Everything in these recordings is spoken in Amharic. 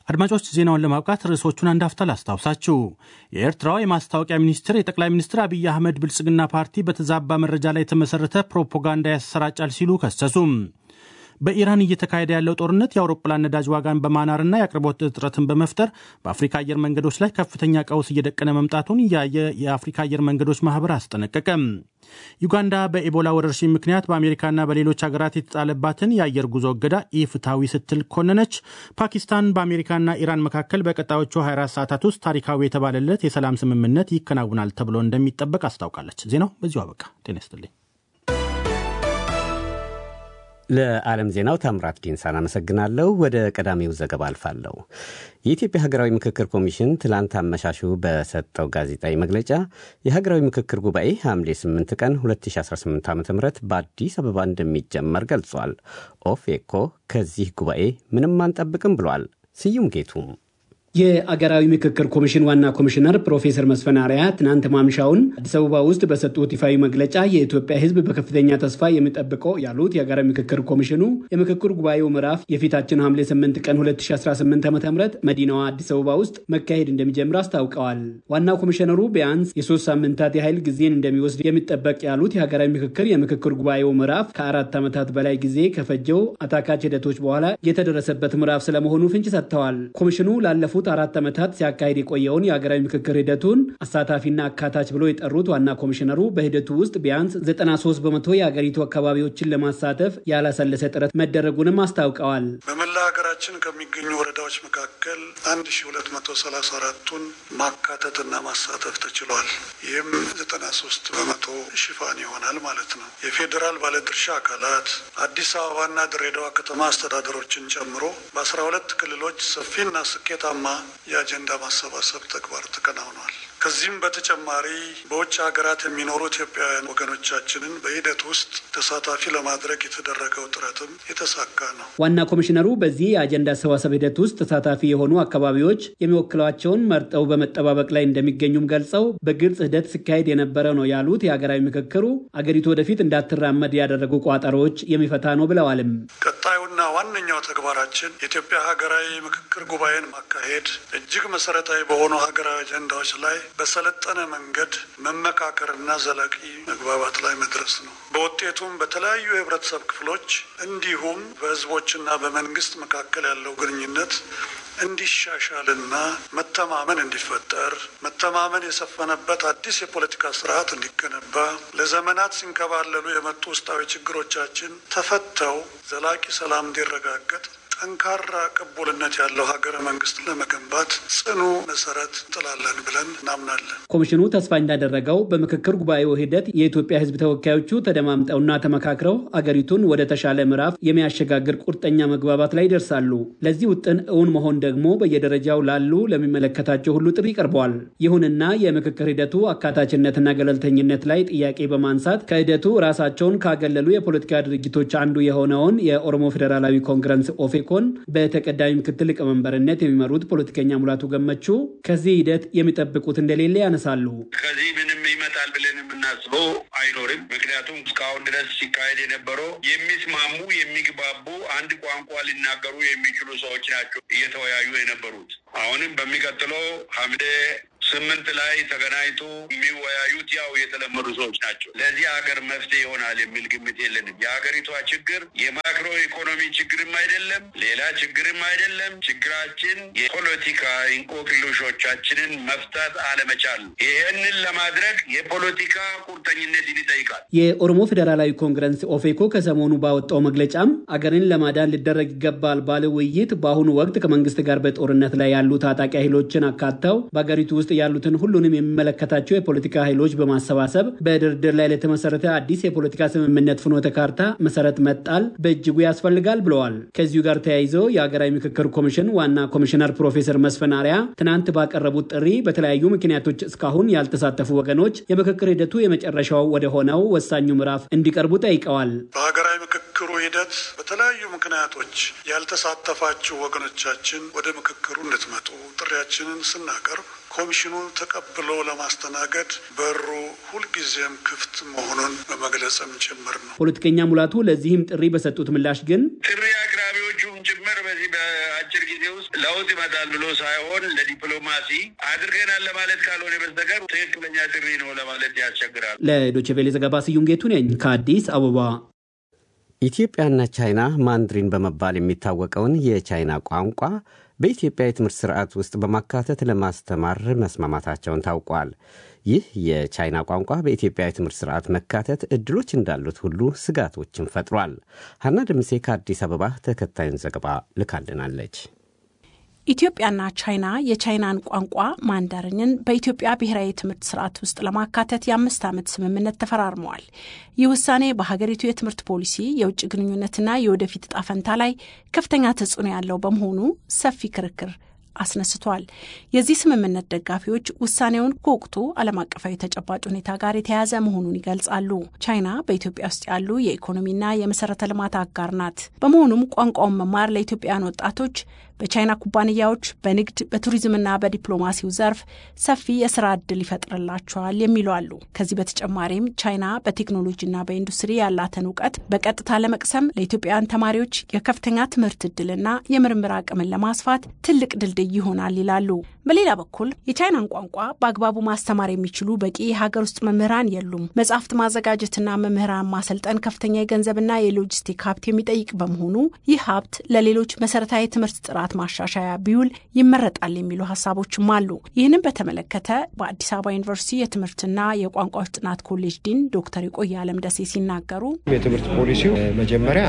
አድማጮች ዜናውን ለማብቃት ርዕሶቹን አንድ አፍታ ላስታውሳችሁ። የኤርትራው የማስታወቂያ ሚኒስትር የጠቅላይ ሚኒስትር አብይ አህመድ ብልጽግና ፓርቲ በተዛባ መረጃ ላይ የተመሰረተ ፕሮፓጋንዳ ያሰራጫል ሲሉ ከሰሱም። በኢራን እየተካሄደ ያለው ጦርነት የአውሮፕላን ነዳጅ ዋጋን በማናርና የአቅርቦት እጥረትን በመፍጠር በአፍሪካ አየር መንገዶች ላይ ከፍተኛ ቀውስ እየደቀነ መምጣቱን ያየ የአፍሪካ አየር መንገዶች ማህበር አስጠነቀቀም። ዩጋንዳ በኢቦላ ወረርሽኝ ምክንያት በአሜሪካና በሌሎች ሀገራት የተጣለባትን የአየር ጉዞ እገዳ ኢፍትሐዊ ስትል ኮነነች። ፓኪስታን በአሜሪካና ኢራን መካከል በቀጣዮቹ 24 ሰዓታት ውስጥ ታሪካዊ የተባለለት የሰላም ስምምነት ይከናውናል ተብሎ እንደሚጠበቅ አስታውቃለች። ዜናው በዚሁ አበቃ። ጤና ይስጥልኝ። ለዓለም ዜናው ታምራት ዲንሳን አመሰግናለሁ። ወደ ቀዳሚው ዘገባ አልፋለሁ። የኢትዮጵያ ሀገራዊ ምክክር ኮሚሽን ትላንት አመሻሹ በሰጠው ጋዜጣዊ መግለጫ የሀገራዊ ምክክር ጉባኤ ሐምሌ 8 ቀን 2018 ዓ ም በአዲስ አበባ እንደሚጀመር ገልጿል። ኦፌኮ ከዚህ ጉባኤ ምንም አንጠብቅም ብሏል። ስዩም ጌቱም የአገራዊ ምክክር ኮሚሽን ዋና ኮሚሽነር ፕሮፌሰር መስፍን አርአያ ትናንት ማምሻውን አዲስ አበባ ውስጥ በሰጡት ይፋዊ መግለጫ የኢትዮጵያ ሕዝብ በከፍተኛ ተስፋ የሚጠብቀው ያሉት የአገራዊ ምክክር ኮሚሽኑ የምክክር ጉባኤው ምዕራፍ የፊታችን ሐምሌ 8 ቀን 2018 ዓ ም መዲናዋ አዲስ አበባ ውስጥ መካሄድ እንደሚጀምር አስታውቀዋል። ዋና ኮሚሽነሩ ቢያንስ የሶስት ሳምንታት የኃይል ጊዜን እንደሚወስድ የሚጠበቅ ያሉት የሀገራዊ ምክክር የምክክር ጉባኤው ምዕራፍ ከአራት ዓመታት በላይ ጊዜ ከፈጀው አታካች ሂደቶች በኋላ የተደረሰበት ምዕራፍ ስለመሆኑ ፍንጭ ሰጥተዋል። ኮሚሽኑ ላለፉት አራት ዓመታት ሲያካሄድ የቆየውን የሀገራዊ ምክክር ሂደቱን አሳታፊና አካታች ብሎ የጠሩት ዋና ኮሚሽነሩ በሂደቱ ውስጥ ቢያንስ 93 በመቶ የአገሪቱ አካባቢዎችን ለማሳተፍ ያላሰለሰ ጥረት መደረጉንም አስታውቀዋል። በመላ ሀገራችን ከሚገኙ ወረዳዎች መካከል 1234ቱን ማካተትና ማሳተፍ ተችሏል። ይህም 93 በመቶ ሽፋን ይሆናል ማለት ነው። የፌዴራል ባለድርሻ አካላት አዲስ አበባና ድሬዳዋ ከተማ አስተዳደሮችን ጨምሮ በ12 ክልሎች ሰፊና ስኬታማ የአጀንዳ ማሰባሰብ ተግባር ተከናውኗል። ከዚህም በተጨማሪ በውጭ ሀገራት የሚኖሩ ኢትዮጵያውያን ወገኖቻችንን በሂደት ውስጥ ተሳታፊ ለማድረግ የተደረገው ጥረትም የተሳካ ነው። ዋና ኮሚሽነሩ በዚህ የአጀንዳ አሰባሰብ ሂደት ውስጥ ተሳታፊ የሆኑ አካባቢዎች የሚወክሏቸውን መርጠው በመጠባበቅ ላይ እንደሚገኙም ገልጸው በግልጽ ሂደት ሲካሄድ የነበረ ነው ያሉት የሀገራዊ ምክክሩ አገሪቱ ወደፊት እንዳትራመድ ያደረጉ ቋጠሮዎች የሚፈታ ነው ብለዋልም። ቀጣዩና ዋነኛው ተግባራችን የኢትዮጵያ ሀገራዊ ምክክር ጉባኤን ማካሄድ እጅግ መሰረታዊ በሆኑ ሀገራዊ አጀንዳዎች ላይ በሰለጠነ መንገድ መመካከርና ዘላቂ መግባባት ላይ መድረስ ነው። በውጤቱም በተለያዩ የህብረተሰብ ክፍሎች እንዲሁም በህዝቦችና በመንግስት መካከል ያለው ግንኙነት እንዲሻሻልና መተማመን እንዲፈጠር መተማመን የሰፈነበት አዲስ የፖለቲካ ስርዓት እንዲገነባ ለዘመናት ሲንከባለሉ የመጡ ውስጣዊ ችግሮቻችን ተፈተው ዘላቂ ሰላም እንዲረጋገጥ ጠንካራ ቅቡልነት ያለው ሀገረ መንግስት ለመገንባት ጽኑ መሰረት እንጥላለን ብለን እናምናለን። ኮሚሽኑ ተስፋ እንዳደረገው በምክክር ጉባኤው ሂደት የኢትዮጵያ ህዝብ ተወካዮቹ ተደማምጠውና ተመካክረው አገሪቱን ወደ ተሻለ ምዕራፍ የሚያሸጋግር ቁርጠኛ መግባባት ላይ ይደርሳሉ። ለዚህ ውጥን እውን መሆን ደግሞ በየደረጃው ላሉ ለሚመለከታቸው ሁሉ ጥሪ ቀርበዋል። ይሁንና የምክክር ሂደቱ አካታችነትና ገለልተኝነት ላይ ጥያቄ በማንሳት ከሂደቱ ራሳቸውን ካገለሉ የፖለቲካ ድርጅቶች አንዱ የሆነውን የኦሮሞ ፌዴራላዊ ኮንግረስ ኦፌ ኮን በተቀዳሚ ምክትል ሊቀመንበርነት የሚመሩት ፖለቲከኛ ሙላቱ ገመቹ ከዚህ ሂደት የሚጠብቁት እንደሌለ ያነሳሉ። ከዚህ ምንም ይመጣል ብለን የምናስበው አይኖርም። ምክንያቱም እስካሁን ድረስ ሲካሄድ የነበረው የሚስማሙ የሚግባቡ፣ አንድ ቋንቋ ሊናገሩ የሚችሉ ሰዎች ናቸው እየተወያዩ የነበሩት። አሁንም በሚቀጥለው ሐምሌ ስምንት ላይ ተገናኝቶ የሚወያዩት ያው የተለመዱ ሰዎች ናቸው። ለዚህ ሀገር መፍትሄ ይሆናል የሚል ግምት የለንም። የሀገሪቷ ችግር የማክሮ ኢኮኖሚ ችግርም አይደለም፣ ሌላ ችግርም አይደለም። ችግራችን የፖለቲካ እንቆቅልሾቻችንን መፍታት አለመቻል። ይህንን ለማድረግ የፖለቲካ ቁርጠኝነትን ይጠይቃል። የኦሮሞ ፌዴራላዊ ኮንግረስ ኦፌኮ ከሰሞኑ ባወጣው መግለጫም አገርን ለማዳን ሊደረግ ይገባል ባለ ውይይት በአሁኑ ወቅት ከመንግስት ጋር በጦርነት ላይ ያሉ ታጣቂ ኃይሎችን አካተው በአገሪቱ ውስጥ ያሉትን ሁሉንም የሚመለከታቸው የፖለቲካ ኃይሎች በማሰባሰብ በድርድር ላይ ለተመሰረተ አዲስ የፖለቲካ ስምምነት ፍኖተ ካርታ መሰረት መጣል በእጅጉ ያስፈልጋል ብለዋል። ከዚሁ ጋር ተያይዘው የሀገራዊ ምክክር ኮሚሽን ዋና ኮሚሽነር ፕሮፌሰር መስፍን አርአያ ትናንት ባቀረቡት ጥሪ በተለያዩ ምክንያቶች እስካሁን ያልተሳተፉ ወገኖች የምክክር ሂደቱ የመጨረሻው ወደ ሆነው ወሳኙ ምዕራፍ እንዲቀርቡ ጠይቀዋል። በሀገራዊ ምክክሩ ሂደት በተለያዩ ምክንያቶች ያልተሳተፋችሁ ወገኖቻችን ወደ ምክክሩ እንድትመጡ ጥሪያችንን ስናቀርብ ኮሚሽኑ ተቀብሎ ለማስተናገድ በሩ ሁልጊዜም ክፍት መሆኑን በመግለጽም ጭምር ነው። ፖለቲከኛ ሙላቱ ለዚህም ጥሪ በሰጡት ምላሽ ግን ጥሪ አቅራቢዎቹ ፓርቲውም ጭምር በዚህ በአጭር ጊዜ ውስጥ ለውጥ ይመጣል ብሎ ሳይሆን ለዲፕሎማሲ አድርገናል ለማለት ካልሆነ በስተቀር ትክክለኛ ጥሪ ነው ለማለት ያስቸግራል። ለዶቼ ቬሌ ዘገባ ስዩም ጌቱ ነኝ ከአዲስ አበባ። ኢትዮጵያና ቻይና ማንድሪን በመባል የሚታወቀውን የቻይና ቋንቋ በኢትዮጵያ የትምህርት ስርዓት ውስጥ በማካተት ለማስተማር መስማማታቸውን ታውቋል። ይህ የቻይና ቋንቋ በኢትዮጵያ የትምህርት ስርዓት መካተት እድሎች እንዳሉት ሁሉ ስጋቶችን ፈጥሯል። ሀና ደምሴ ከአዲስ አበባ ተከታዩን ዘገባ ልካልናለች። ኢትዮጵያና ቻይና የቻይናን ቋንቋ ማንዳርንን በኢትዮጵያ ብሔራዊ የትምህርት ስርዓት ውስጥ ለማካተት የአምስት ዓመት ስምምነት ተፈራርመዋል። ይህ ውሳኔ በሀገሪቱ የትምህርት ፖሊሲ፣ የውጭ ግንኙነትና የወደፊት እጣ ፈንታ ላይ ከፍተኛ ተጽዕኖ ያለው በመሆኑ ሰፊ ክርክር አስነስቷል። የዚህ ስምምነት ደጋፊዎች ውሳኔውን ከወቅቱ ዓለም አቀፋዊ ተጨባጭ ሁኔታ ጋር የተያያዘ መሆኑን ይገልጻሉ። ቻይና በኢትዮጵያ ውስጥ ያሉ የኢኮኖሚና የመሰረተ ልማት አጋር ናት። በመሆኑም ቋንቋውን መማር ለኢትዮጵያውያን ወጣቶች በቻይና ኩባንያዎች በንግድ በቱሪዝምና በዲፕሎማሲው ዘርፍ ሰፊ የስራ ዕድል ይፈጥርላቸዋል የሚሉ አሉ። ከዚህ በተጨማሪም ቻይና በቴክኖሎጂና በኢንዱስትሪ ያላትን እውቀት በቀጥታ ለመቅሰም ለኢትዮጵያውያን ተማሪዎች የከፍተኛ ትምህርት ዕድልና የምርምር አቅምን ለማስፋት ትልቅ ድልድይ ይሆናል ይላሉ። በሌላ በኩል የቻይናን ቋንቋ በአግባቡ ማስተማር የሚችሉ በቂ የሀገር ውስጥ መምህራን የሉም። መጽሐፍት ማዘጋጀትና መምህራን ማሰልጠን ከፍተኛ የገንዘብና የሎጂስቲክ ሀብት የሚጠይቅ በመሆኑ ይህ ሀብት ለሌሎች መሰረታዊ ትምህርት ጥራት ማሻሻያ ቢውል ይመረጣል የሚሉ ሀሳቦችም አሉ። ይህንም በተመለከተ በአዲስ አበባ ዩኒቨርሲቲ የትምህርትና የቋንቋዎች ጥናት ኮሌጅ ዲን ዶክተር የቆየ አለም ደሴ ሲናገሩ የትምህርት ፖሊሲው መጀመሪያ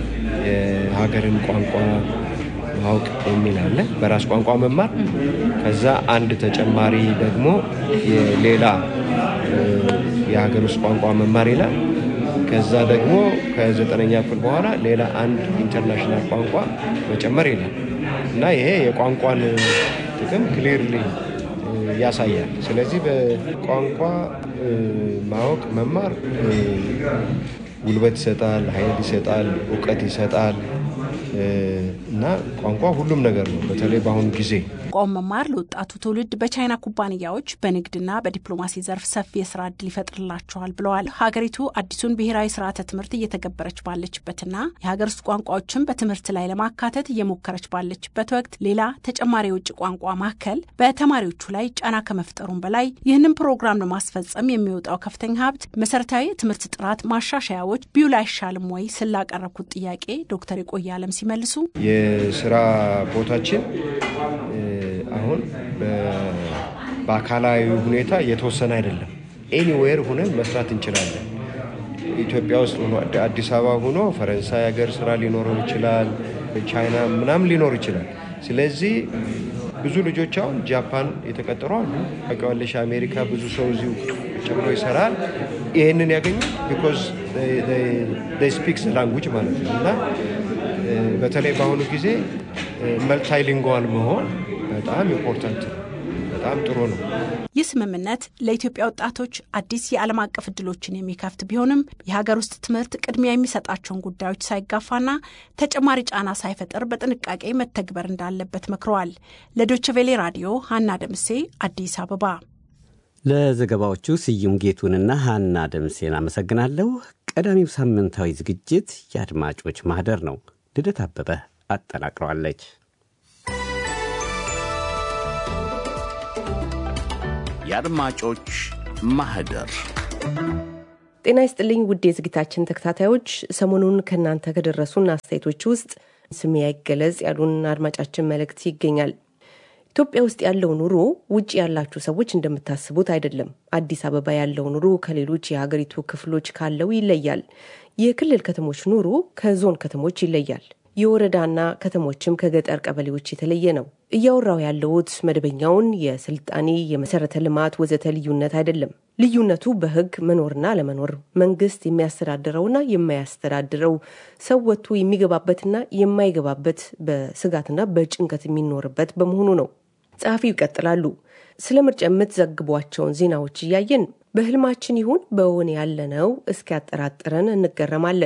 የሀገርን ቋንቋ ማወቅ የሚል አለ፣ በራስ ቋንቋ መማር። ከዛ አንድ ተጨማሪ ደግሞ ሌላ የሀገር ውስጥ ቋንቋ መማር ይላል። ከዛ ደግሞ ከዘጠነኛ ክፍል በኋላ ሌላ አንድ ኢንተርናሽናል ቋንቋ መጨመር ይላል እና ይሄ የቋንቋን ጥቅም ክሊርሊ ያሳያል። ስለዚህ በቋንቋ ማወቅ መማር ጉልበት ይሰጣል፣ ኃይል ይሰጣል፣ እውቀት ይሰጣል እና ቋንቋ ሁሉም ነገር ነው። በተለይ በአሁኑ ጊዜ ቋንቋውን መማር ለወጣቱ ትውልድ በቻይና ኩባንያዎች በንግድና በዲፕሎማሲ ዘርፍ ሰፊ የስራ እድል ይፈጥርላቸዋል ብለዋል። ሀገሪቱ አዲሱን ብሔራዊ ስርዓተ ትምህርት እየተገበረች ባለችበትና የሀገር ውስጥ ቋንቋዎችን በትምህርት ላይ ለማካተት እየሞከረች ባለችበት ወቅት ሌላ ተጨማሪ የውጭ ቋንቋ ማዕከል በተማሪዎቹ ላይ ጫና ከመፍጠሩም በላይ ይህንን ፕሮግራም ለማስፈጸም የሚወጣው ከፍተኛ ሀብት መሰረታዊ የትምህርት ጥራት ማሻሻያዎች ቢውል አይሻልም ወይ ስላቀረብኩት ጥያቄ ዶክተር የቆየ አለም ሲመልሱ የስራ ቦታችን አሁን በአካላዊ ሁኔታ የተወሰነ አይደለም። ኤኒዌር ሁነን መስራት እንችላለን። ኢትዮጵያ ውስጥ ሆኖ አዲስ አበባ ሆኖ ፈረንሳይ ሀገር ስራ ሊኖረው ይችላል፣ ቻይና ምናምን ሊኖር ይችላል። ስለዚህ ብዙ ልጆች አሁን ጃፓን የተቀጠሩ አሉ። ታውቂዋለሽ፣ አሜሪካ ብዙ ሰው እዚሁ ቁጭ ብሎ ይሰራል። ይህንን ያገኙ ቢኮዝ ስፒክስ ላንጉጅ ማለት ነው እና በተለይ በአሁኑ ጊዜ መልታይሊንጓል መሆን በጣም ኢምፖርታንት ነው። በጣም ጥሩ ነው። ይህ ስምምነት ለኢትዮጵያ ወጣቶች አዲስ የዓለም አቀፍ እድሎችን የሚከፍት ቢሆንም የሀገር ውስጥ ትምህርት ቅድሚያ የሚሰጣቸውን ጉዳዮች ሳይጋፋና ተጨማሪ ጫና ሳይፈጥር በጥንቃቄ መተግበር እንዳለበት መክረዋል። ለዶችቬሌ ራዲዮ ሀና ደምሴ አዲስ አበባ። ለዘገባዎቹ ስዩም ጌቱንና ሀና ደምሴን አመሰግናለሁ። ቀዳሚው ሳምንታዊ ዝግጅት የአድማጮች ማህደር ነው። ልደት አበበ አጠናቅረዋለች። የአድማጮች ማህደር ጤና ይስጥልኝ ውድ የዝግታችን ተከታታዮች፣ ሰሞኑን ከእናንተ ከደረሱን አስተያየቶች ውስጥ ስሜ አይገለጽ ያሉን አድማጫችን መልእክት ይገኛል። ኢትዮጵያ ውስጥ ያለው ኑሮ ውጭ ያላችሁ ሰዎች እንደምታስቡት አይደለም። አዲስ አበባ ያለው ኑሮ ከሌሎች የሀገሪቱ ክፍሎች ካለው ይለያል። የክልል ከተሞች ኑሮ ከዞን ከተሞች ይለያል። የወረዳና ከተሞችም ከገጠር ቀበሌዎች የተለየ ነው። እያወራው ያለውት መደበኛውን የስልጣኔ የመሰረተ ልማት ወዘተ ልዩነት አይደለም። ልዩነቱ በሕግ መኖርና አለመኖር፣ መንግስት የሚያስተዳድረውና የማያስተዳድረው፣ ሰው ወጥቶ የሚገባበትና የማይገባበት፣ በስጋትና በጭንቀት የሚኖርበት በመሆኑ ነው። ጸሐፊው ይቀጥላሉ። ስለ ምርጫ የምትዘግቧቸውን ዜናዎች እያየን በህልማችን ይሁን በእውን ያለነው እስኪያጠራጥረን እንገረማለን።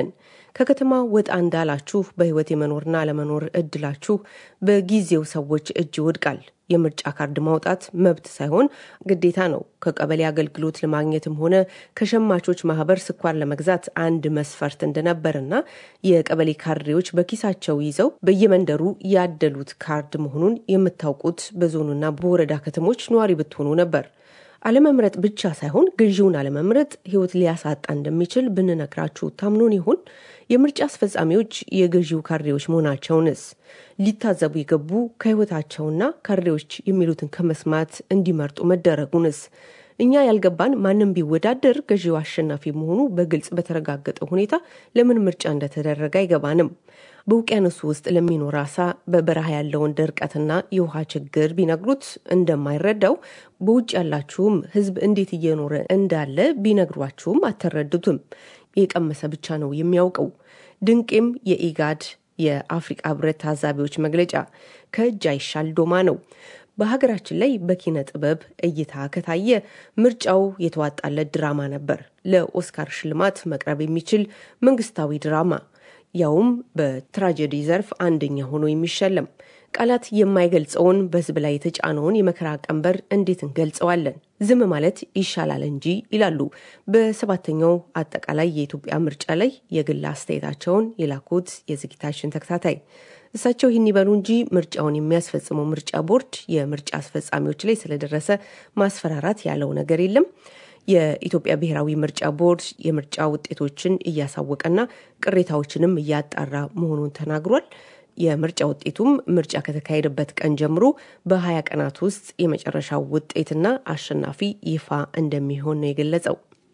ከከተማ ወጣ እንዳላችሁ በህይወት የመኖርና አለመኖር እድላችሁ በጊዜው ሰዎች እጅ ይወድቃል። የምርጫ ካርድ ማውጣት መብት ሳይሆን ግዴታ ነው። ከቀበሌ አገልግሎት ለማግኘትም ሆነ ከሸማቾች ማህበር ስኳር ለመግዛት አንድ መስፈርት እንደነበርና የቀበሌ ካድሬዎች በኪሳቸው ይዘው በየመንደሩ ያደሉት ካርድ መሆኑን የምታውቁት በዞኑና በወረዳ ከተሞች ነዋሪ ብትሆኑ ነበር። አለመምረጥ ብቻ ሳይሆን ገዢውን አለመምረጥ ህይወት ሊያሳጣ እንደሚችል ብንነግራችሁ ታምኖን ይሆን? የምርጫ አስፈጻሚዎች የገዢው ካድሬዎች መሆናቸውንስ ሊታዘቡ የገቡ ከህይወታቸውና ካድሬዎች የሚሉትን ከመስማት እንዲመርጡ መደረጉንስ እኛ ያልገባን ማንም ቢወዳደር ገዢው አሸናፊ መሆኑ በግልጽ በተረጋገጠ ሁኔታ ለምን ምርጫ እንደተደረገ አይገባንም። በውቅያኖሱ ውስጥ ለሚኖር አሳ በበረሃ ያለውን ድርቀትና የውሃ ችግር ቢነግሩት እንደማይረዳው በውጭ ያላችሁም ህዝብ እንዴት እየኖረ እንዳለ ቢነግሯችሁም አትረዱትም። የቀመሰ ብቻ ነው የሚያውቀው። ድንቄም የኢጋድ የአፍሪቃ ህብረት ታዛቢዎች መግለጫ ከእጅ አይሻል ዶማ ነው። በሀገራችን ላይ በኪነ ጥበብ እይታ ከታየ ምርጫው የተዋጣለት ድራማ ነበር። ለኦስካር ሽልማት መቅረብ የሚችል መንግስታዊ ድራማ ያውም በትራጀዲ ዘርፍ አንደኛ ሆኖ የሚሸለም ቃላት የማይገልጸውን በህዝብ ላይ የተጫነውን የመከራ ቀንበር እንዴት እንገልጸዋለን? ዝም ማለት ይሻላል እንጂ ይላሉ በሰባተኛው አጠቃላይ የኢትዮጵያ ምርጫ ላይ የግል አስተያየታቸውን የላኩት የዝግጅታችን ተከታታይ። እሳቸው ይህን ይበሉ እንጂ ምርጫውን የሚያስፈጽመው ምርጫ ቦርድ የምርጫ አስፈጻሚዎች ላይ ስለደረሰ ማስፈራራት ያለው ነገር የለም። የኢትዮጵያ ብሔራዊ ምርጫ ቦርድ የምርጫ ውጤቶችን እያሳወቀና ቅሬታዎችንም እያጣራ መሆኑን ተናግሯል። የምርጫ ውጤቱም ምርጫ ከተካሄደበት ቀን ጀምሮ በሀያ ቀናት ውስጥ የመጨረሻው ውጤትና አሸናፊ ይፋ እንደሚሆን ነው የገለጸው።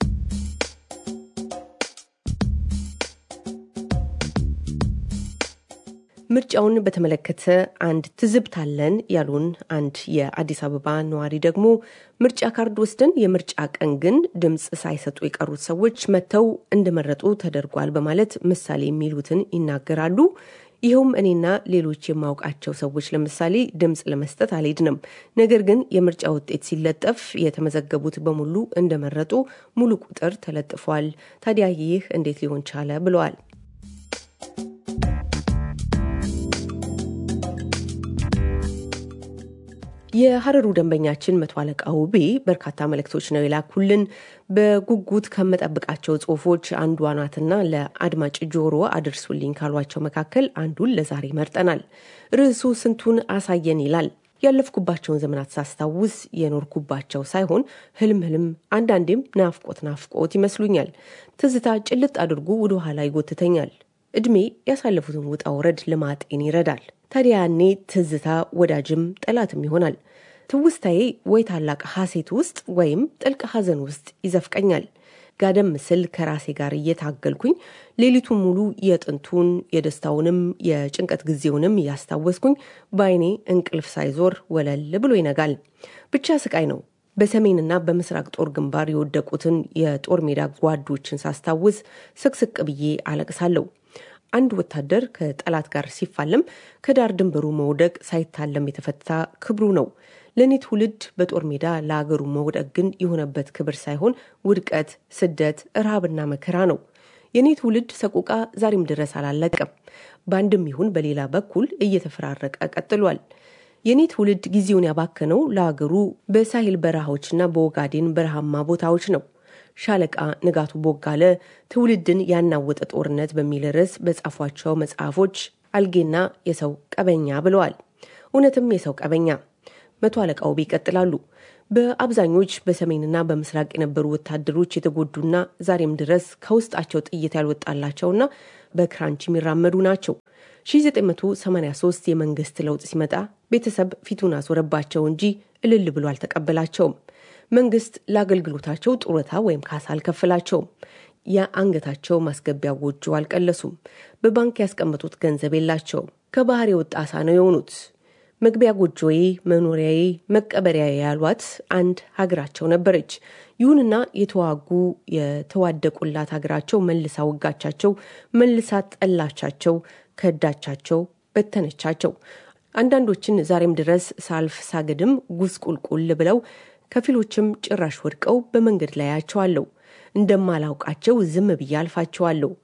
ምርጫውን በተመለከተ አንድ ትዝብት አለን ያሉን አንድ የአዲስ አበባ ነዋሪ ደግሞ ምርጫ ካርድ ወስደን የምርጫ ቀን ግን ድምፅ ሳይሰጡ የቀሩት ሰዎች መጥተው እንደመረጡ ተደርጓል በማለት ምሳሌ የሚሉትን ይናገራሉ። ይኸውም እኔና ሌሎች የማውቃቸው ሰዎች ለምሳሌ ድምፅ ለመስጠት አልሄድንም። ነገር ግን የምርጫ ውጤት ሲለጠፍ የተመዘገቡት በሙሉ እንደመረጡ ሙሉ ቁጥር ተለጥፏል። ታዲያ ይህ እንዴት ሊሆን ቻለ? ብለዋል። የሀረሩ ደንበኛችን መቶ አለቃ ውቤ በርካታ መልእክቶች ነው የላኩልን። በጉጉት ከመጠብቃቸው ጽሁፎች አንዷ ናትና ለአድማጭ ጆሮ አድርሱልኝ ካሏቸው መካከል አንዱን ለዛሬ መርጠናል። ርዕሱ ስንቱን አሳየን ይላል። ያለፍኩባቸውን ዘመናት ሳስታውስ የኖርኩባቸው ሳይሆን ህልም ህልም፣ አንዳንዴም ናፍቆት ናፍቆት ይመስሉኛል። ትዝታ ጭልጥ አድርጎ ወደ ኋላ ይጎትተኛል። እድሜ ያሳለፉትን ውጣ ውረድ ለማጤን ይረዳል። ታዲያ ያኔ ትዝታ ወዳጅም ጠላትም ይሆናል። ትውስታዬ ወይ ታላቅ ሐሴት ውስጥ ወይም ጥልቅ ሐዘን ውስጥ ይዘፍቀኛል። ጋደም ምስል ከራሴ ጋር እየታገልኩኝ ሌሊቱን ሙሉ የጥንቱን የደስታውንም የጭንቀት ጊዜውንም እያስታወስኩኝ በአይኔ እንቅልፍ ሳይዞር ወለል ብሎ ይነጋል። ብቻ ስቃይ ነው። በሰሜንና በምስራቅ ጦር ግንባር የወደቁትን የጦር ሜዳ ጓዶችን ሳስታውስ ስቅስቅ ብዬ አለቅሳለሁ። አንድ ወታደር ከጠላት ጋር ሲፋለም ከዳር ድንበሩ መውደቅ ሳይታለም የተፈታ ክብሩ ነው። ለእኔ ትውልድ በጦር ሜዳ ለአገሩ መውደቅ ግን የሆነበት ክብር ሳይሆን ውድቀት፣ ስደት፣ ረሃብና መከራ ነው። የእኔ ትውልድ ሰቆቃ ዛሬም ድረስ አላለቀም። በአንድም ይሁን በሌላ በኩል እየተፈራረቀ ቀጥሏል። የእኔ ትውልድ ጊዜውን ያባከነው ለአገሩ በሳሂል በረሃዎችና በኦጋዴን በረሃማ ቦታዎች ነው። ሻለቃ ንጋቱ ቦጋለ ትውልድን ያናወጠ ጦርነት በሚል ርዕስ በጻፏቸው መጽሐፎች አልጌና የሰው ቀበኛ ብለዋል። እውነትም የሰው ቀበኛ። መቶ አለቃ ውቤ ይቀጥላሉ። በአብዛኞች በሰሜንና በምስራቅ የነበሩ ወታደሮች የተጎዱና ዛሬም ድረስ ከውስጣቸው ጥይት ያልወጣላቸውና በክራንች የሚራመዱ ናቸው። 1983 የመንግስት ለውጥ ሲመጣ ቤተሰብ ፊቱን አዞረባቸው እንጂ እልል ብሎ አልተቀበላቸውም። መንግስት ለአገልግሎታቸው ጡረታ ወይም ካሳ አልከፍላቸውም። የአንገታቸው ማስገቢያ ጎጆ አልቀለሱም። በባንክ ያስቀመጡት ገንዘብ የላቸውም። ከባህር የወጣ አሳ ነው የሆኑት። መግቢያ ጎጆዬ፣ መኖሪያዬ፣ መቀበሪያ ያሏት አንድ ሀገራቸው ነበረች። ይሁንና የተዋጉ የተዋደቁላት ሀገራቸው መልሳ ወጋቻቸው፣ መልሳ ጠላቻቸው፣ ከዳቻቸው፣ በተነቻቸው። አንዳንዶችን ዛሬም ድረስ ሳልፍ ሳገድም ጉስቁልቁል ብለው ከፊሎችም ጭራሽ ወድቀው በመንገድ ላይ አያቸዋለሁ። እንደማላውቃቸው ዝም ብዬ አልፋቸዋለሁ።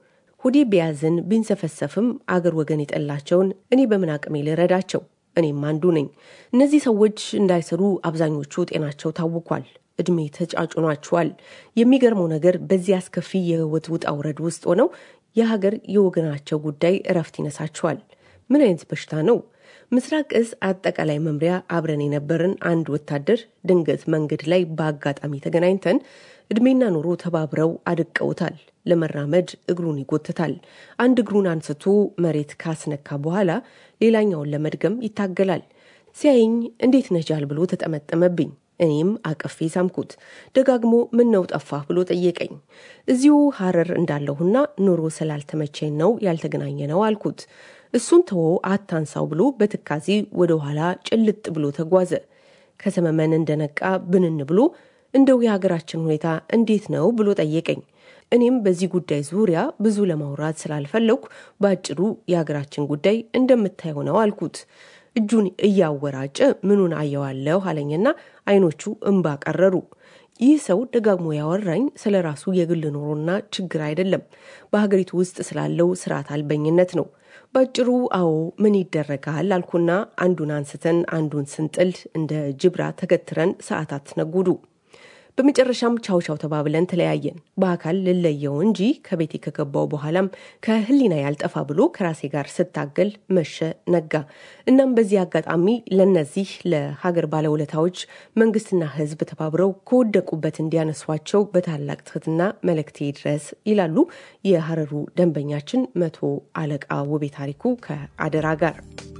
ሆዴ ቢያዝን ቢንሰፈሰፍም አገር ወገን የጠላቸውን እኔ በምን አቅሜ ልረዳቸው? እኔም አንዱ ነኝ። እነዚህ ሰዎች እንዳይሰሩ አብዛኞቹ ጤናቸው ታውኳል። እድሜ ተጫጭኗቸዋል። የሚገርመው ነገር በዚህ አስከፊ የህይወት ውጣ ውረድ ውስጥ ሆነው የሀገር የወገናቸው ጉዳይ እረፍት ይነሳቸዋል። ምን አይነት በሽታ ነው? ምስራቅ እዝ አጠቃላይ መምሪያ አብረን የነበርን አንድ ወታደር ድንገት መንገድ ላይ በአጋጣሚ ተገናኝተን እድሜና ኑሮ ተባብረው አድቀውታል። ለመራመድ እግሩን ይጎትታል። አንድ እግሩን አንስቶ መሬት ካስነካ በኋላ ሌላኛውን ለመድገም ይታገላል። ሲያይኝ እንዴት ነጃል ብሎ ተጠመጠመብኝ። እኔም አቅፌ ሳምኩት። ደጋግሞ ምን ነው ጠፋህ ብሎ ጠየቀኝ። እዚሁ ሀረር እንዳለሁና ኑሮ ስላልተመቸኝ ነው ያልተገናኘ ነው አልኩት። እሱን ተወ አታንሳው ብሎ በትካዜ ወደ ኋላ ጭልጥ ብሎ ተጓዘ። ከሰመመን እንደነቃ ብንን ብሎ እንደው የሀገራችን ሁኔታ እንዴት ነው ብሎ ጠየቀኝ። እኔም በዚህ ጉዳይ ዙሪያ ብዙ ለማውራት ስላልፈለግኩ በአጭሩ የሀገራችን ጉዳይ እንደምታየው ነው አልኩት። እጁን እያወራጨ ምኑን አየዋለሁ አለኝና አይኖቹ እንባ ቀረሩ። ይህ ሰው ደጋግሞ ያወራኝ ስለ ራሱ የግል ኑሮና ችግር አይደለም፣ በሀገሪቱ ውስጥ ስላለው ስርዓት አልበኝነት ነው። ባጭሩ አዎ ምን ይደረጋል አልኩና አንዱን አንስተን አንዱን ስንጥል እንደ ጅብራ ተገትረን ሰዓታት ነጉዱ። በመጨረሻም ቻው ቻው ተባብለን ተለያየን። በአካል ልለየው እንጂ ከቤቴ ከገባው በኋላም ከህሊና ያልጠፋ ብሎ ከራሴ ጋር ስታገል መሸ ነጋ። እናም በዚህ አጋጣሚ ለነዚህ ለሀገር ባለውለታዎች መንግስትና ህዝብ ተባብረው ከወደቁበት እንዲያነሷቸው በታላቅ ትህትና መልእክቴ ድረስ ይላሉ የሀረሩ ደንበኛችን መቶ አለቃ ውቤ ታሪኩ ከአደራ ጋር።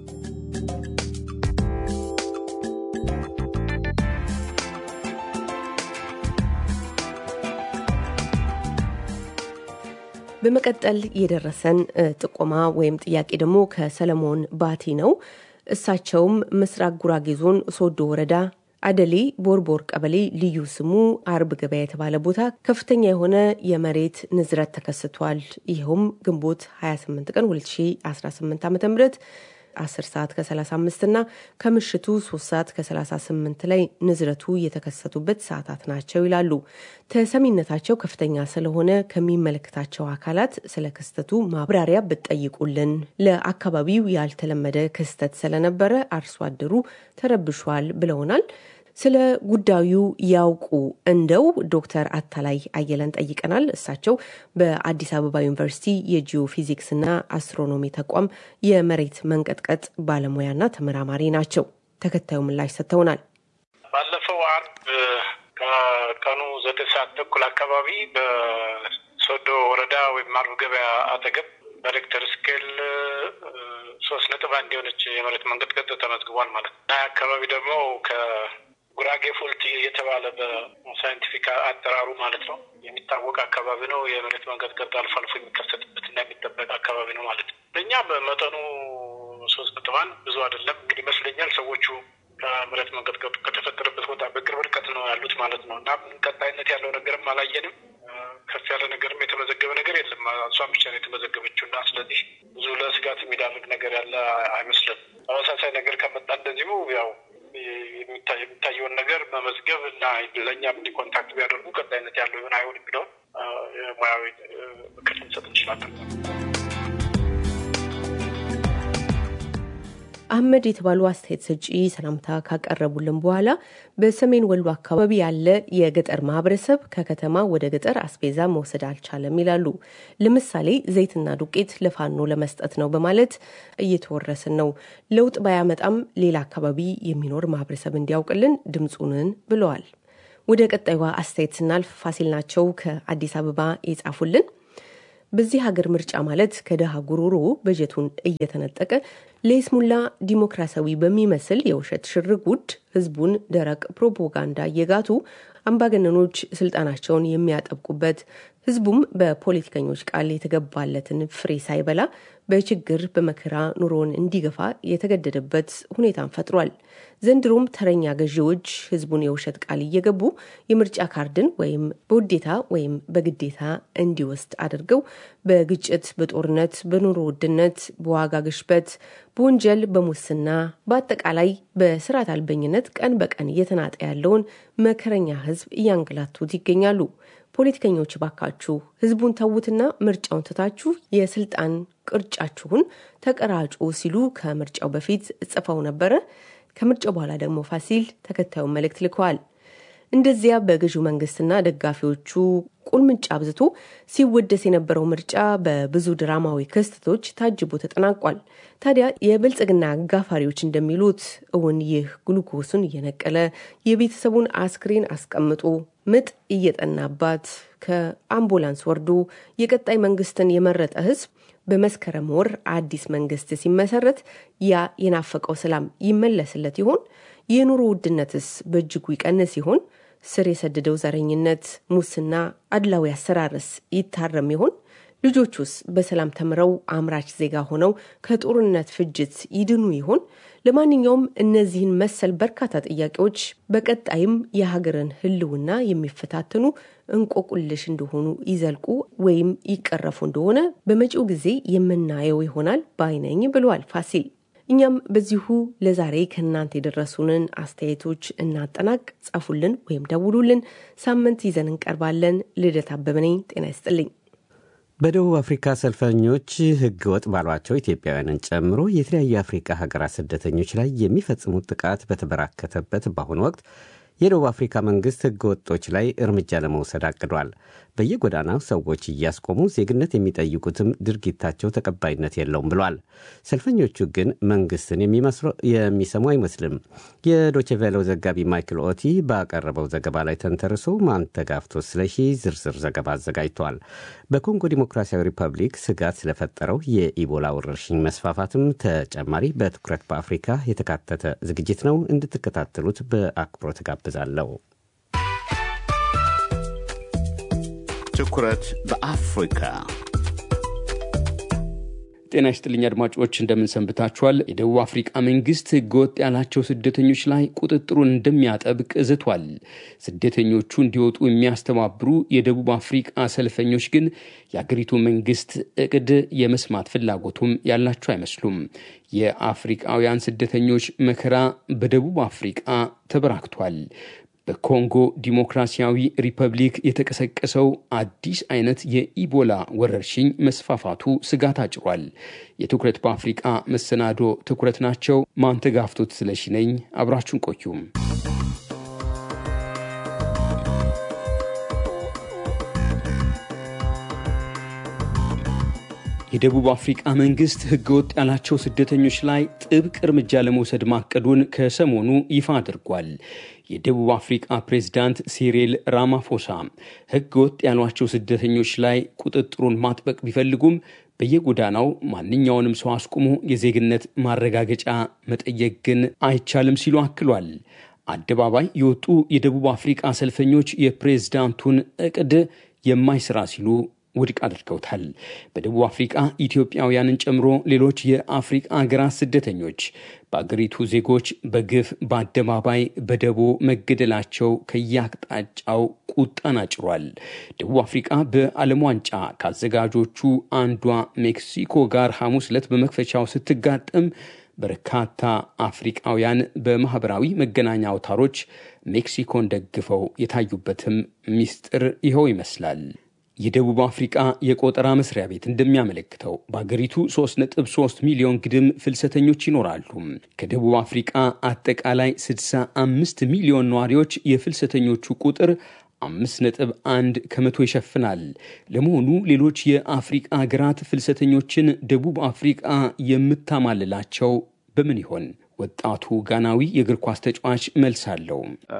በመቀጠል የደረሰን ጥቆማ ወይም ጥያቄ ደግሞ ከሰለሞን ባቲ ነው። እሳቸውም ምስራቅ ጉራጌ ዞን ሶዶ ወረዳ አደሌ ቦርቦር ቀበሌ ልዩ ስሙ አርብ ገበያ የተባለ ቦታ ከፍተኛ የሆነ የመሬት ንዝረት ተከስቷል። ይኸውም ግንቦት 28 ቀን 2018 ዓ ም 10 ሰዓት ከ35 እና ከምሽቱ 3 ሰዓት ከ38 ላይ ንዝረቱ የተከሰቱበት ሰዓታት ናቸው ይላሉ። ተሰሚነታቸው ከፍተኛ ስለሆነ ከሚመለከታቸው አካላት ስለ ክስተቱ ማብራሪያ ብትጠይቁልን፣ ለአካባቢው ያልተለመደ ክስተት ስለነበረ አርሶ አደሩ ተረብሿል ብለውናል። ስለ ጉዳዩ ያውቁ እንደው ዶክተር አታላይ አየለን ጠይቀናል። እሳቸው በአዲስ አበባ ዩኒቨርሲቲ የጂኦ ፊዚክስና አስትሮኖሚ ተቋም የመሬት መንቀጥቀጥ ባለሙያና ተመራማሪ ናቸው። ተከታዩ ምላሽ ሰጥተውናል። ባለፈው አርብ ከቀኑ ዘጠኝ ሰዓት ተኩል አካባቢ በሶዶ ወረዳ ወይም አርብ ገበያ አጠገብ በሬክተር ስኬል ሶስት ነጥብ አንድ የሆነች የመሬት መንቀጥቀጥ ተመዝግቧል ማለት ነው እና አካባቢ ደግሞ ጉራጌ ፎልት የተባለ በሳይንቲፊክ አጠራሩ ማለት ነው የሚታወቅ አካባቢ ነው። የመሬት መንቀጥቀጥ አልፎ አልፎ የሚከሰትበት እና የሚጠበቅ አካባቢ ነው ማለት ነው። ለእኛ በመጠኑ ሶስት ነጥብ አንድ ብዙ አይደለም እንግዲህ ይመስለኛል። ሰዎቹ ከመሬት መንቀጥቀጡ ከተፈጠረበት ቦታ በቅርብ ርቀት ነው ያሉት ማለት ነው እና ቀጣይነት ያለው ነገርም አላየንም። ከፍ ያለ ነገርም የተመዘገበ ነገር የለም። እሷም ብቻ ነው የተመዘገበችው እና ስለዚህ ብዙ ለስጋት የሚዳርግ ነገር ያለ አይመስልም። ተመሳሳይ ነገር ከመጣ እንደዚሁ ያው የሚታየውን ነገር መመዝገብ እና ለእኛም እንዲ ኮንታክት ቢያደርጉ ቀጣይነት ያለው ይሆን አይሆን የሚለውን ሙያዊ ምክር ልንሰጥ እንችላለን። አህመድ የተባሉ አስተያየት ሰጪ ሰላምታ ካቀረቡልን በኋላ በሰሜን ወሎ አካባቢ ያለ የገጠር ማህበረሰብ ከከተማ ወደ ገጠር አስቤዛ መውሰድ አልቻለም ይላሉ። ለምሳሌ ዘይትና ዱቄት ለፋኖ ለመስጠት ነው በማለት እየተወረስን ነው። ለውጥ ባያመጣም ሌላ አካባቢ የሚኖር ማህበረሰብ እንዲያውቅልን ድምፁንን ብለዋል። ወደ ቀጣዩ አስተያየት ስናልፍ ፋሲል ናቸው ከአዲስ አበባ የጻፉልን በዚህ ሀገር ምርጫ ማለት ከድሃ ጉሮሮ በጀቱን እየተነጠቀ ለይስሙላ ዲሞክራሲያዊ በሚመስል የውሸት ሽርጉድ ህዝቡን ደረቅ ፕሮፓጋንዳ እየጋቱ አምባገነኖች ስልጣናቸውን የሚያጠብቁበት ህዝቡም በፖለቲከኞች ቃል የተገባለትን ፍሬ ሳይበላ በችግር በመከራ ኑሮውን እንዲገፋ የተገደደበት ሁኔታን ፈጥሯል። ዘንድሮም ተረኛ ገዢዎች ህዝቡን የውሸት ቃል እየገቡ የምርጫ ካርድን ወይም በውዴታ ወይም በግዴታ እንዲወስድ አድርገው በግጭት፣ በጦርነት፣ በኑሮ ውድነት፣ በዋጋ ግሽበት፣ በወንጀል፣ በሙስና በአጠቃላይ በስርዓት አልበኝነት ቀን በቀን እየተናጠ ያለውን መከረኛ ህዝብ እያንገላቱት ይገኛሉ። ፖለቲከኞች ባካችሁ ህዝቡን ተዉትና ምርጫውን ትታችሁ የስልጣን ቅርጫችሁን ተቀራጩ ሲሉ ከምርጫው በፊት ጽፈው ነበረ። ከምርጫው በኋላ ደግሞ ፋሲል ተከታዩን መልእክት ልከዋል። እንደዚያ በገዢው መንግስትና ደጋፊዎቹ ቁልምጫ አብዝቶ ሲወደስ የነበረው ምርጫ በብዙ ድራማዊ ክስተቶች ታጅቦ ተጠናቋል። ታዲያ የብልጽግና አጋፋሪዎች እንደሚሉት እውን ይህ ግሉኮሱን እየነቀለ የቤተሰቡን አስክሬን አስቀምጦ ምጥ እየጠናባት ከአምቡላንስ ወርዶ የቀጣይ መንግስትን የመረጠ ህዝብ በመስከረም ወር አዲስ መንግስት ሲመሰረት ያ የናፈቀው ሰላም ይመለስለት ይሆን? የኑሮ ውድነትስ በእጅጉ ይቀንስ ይሆን? ስር የሰደደው ዘረኝነት፣ ሙስና፣ አድላዊ አሰራርስ ይታረም ይሆን? ልጆቹስ በሰላም ተምረው አምራች ዜጋ ሆነው ከጦርነት ፍጅት ይድኑ ይሆን? ለማንኛውም እነዚህን መሰል በርካታ ጥያቄዎች በቀጣይም የሀገርን ህልውና የሚፈታተኑ እንቆቁልሽ እንደሆኑ ይዘልቁ ወይም ይቀረፉ እንደሆነ በመጪው ጊዜ የምናየው ይሆናል ባይነኝ ብለዋል ፋሲል። እኛም በዚሁ ለዛሬ ከእናንተ የደረሱንን አስተያየቶች እናጠናቅ። ጻፉልን ወይም ደውሉልን። ሳምንት ይዘን እንቀርባለን። ልደት አበበ ነኝ። ጤና ይስጥልኝ። በደቡብ አፍሪካ ሰልፈኞች ህገ ወጥ ባሏቸው ኢትዮጵያውያንን ጨምሮ የተለያዩ የአፍሪካ ሀገራት ስደተኞች ላይ የሚፈጽሙት ጥቃት በተበራከተበት በአሁኑ ወቅት የደቡብ አፍሪካ መንግስት ህገ ወጦች ላይ እርምጃ ለመውሰድ አቅዷል። በየጎዳናው ሰዎች እያስቆሙ ዜግነት የሚጠይቁትም ድርጊታቸው ተቀባይነት የለውም ብሏል። ሰልፈኞቹ ግን መንግስትን የሚሰሙ አይመስልም። የዶችቬለው ዘጋቢ ማይክል ኦቲ ባቀረበው ዘገባ ላይ ተንተርሶ ማንተጋፍቶ ስለሺ ዝርዝር ዘገባ አዘጋጅቷል። በኮንጎ ዲሞክራሲያዊ ሪፐብሊክ ስጋት ስለፈጠረው የኢቦላ ወረርሽኝ መስፋፋትም ተጨማሪ በትኩረት በአፍሪካ የተካተተ ዝግጅት ነው። እንድትከታተሉት በአክብሮት ጋብዛለሁ። ትኩረት በአፍሪካ ጤና ይስጥልኝ አድማጮች፣ እንደምንሰንብታችኋል። የደቡብ አፍሪቃ መንግስት ህገወጥ ያላቸው ስደተኞች ላይ ቁጥጥሩን እንደሚያጠብቅ ዝቷል። ስደተኞቹ እንዲወጡ የሚያስተባብሩ የደቡብ አፍሪቃ ሰልፈኞች ግን የአገሪቱ መንግስት እቅድ የመስማት ፍላጎቱም ያላቸው አይመስሉም። የአፍሪቃውያን ስደተኞች መከራ በደቡብ አፍሪቃ ተበራክቷል። በኮንጎ ዲሞክራሲያዊ ሪፐብሊክ የተቀሰቀሰው አዲስ አይነት የኢቦላ ወረርሽኝ መስፋፋቱ ስጋት አጭሯል። የትኩረት በአፍሪቃ መሰናዶ ትኩረት ናቸው። ማንተጋፍቶት ስለሺ ነኝ። አብራችሁን ቆዩም። የደቡብ አፍሪቃ መንግስት ህገወጥ ያላቸው ስደተኞች ላይ ጥብቅ እርምጃ ለመውሰድ ማቀዱን ከሰሞኑ ይፋ አድርጓል። የደቡብ አፍሪቃ ፕሬዝዳንት ሲሪል ራማፎሳ ህገወጥ ያሏቸው ስደተኞች ላይ ቁጥጥሩን ማጥበቅ ቢፈልጉም በየጎዳናው ማንኛውንም ሰው አስቁሞ የዜግነት ማረጋገጫ መጠየቅ ግን አይቻልም ሲሉ አክሏል። አደባባይ የወጡ የደቡብ አፍሪቃ ሰልፈኞች የፕሬዝዳንቱን እቅድ የማይሰራ ሲሉ ውድቅ አድርገውታል። በደቡብ አፍሪቃ ኢትዮጵያውያንን ጨምሮ ሌሎች የአፍሪቃ ሀገራት ስደተኞች በአገሪቱ ዜጎች በግፍ በአደባባይ በደቦ መገደላቸው ከየአቅጣጫው ቁጣን አጭሯል። ደቡብ አፍሪቃ በዓለም ዋንጫ ከአዘጋጆቹ አንዷ ሜክሲኮ ጋር ሐሙስ ዕለት በመክፈቻው ስትጋጠም በርካታ አፍሪቃውያን በማኅበራዊ መገናኛ አውታሮች ሜክሲኮን ደግፈው የታዩበትም ሚስጥር ይኸው ይመስላል። የደቡብ አፍሪቃ የቆጠራ መስሪያ ቤት እንደሚያመለክተው በአገሪቱ 3.3 ሚሊዮን ግድም ፍልሰተኞች ይኖራሉ። ከደቡብ አፍሪቃ አጠቃላይ 65 ሚሊዮን ነዋሪዎች የፍልሰተኞቹ ቁጥር 5.1 ከመቶ ይሸፍናል። ለመሆኑ ሌሎች የአፍሪቃ ሀገራት ፍልሰተኞችን ደቡብ አፍሪቃ የምታማልላቸው በምን ይሆን? ወጣቱ ጋናዊ የእግር ኳስ ተጫዋች መልስ አለው።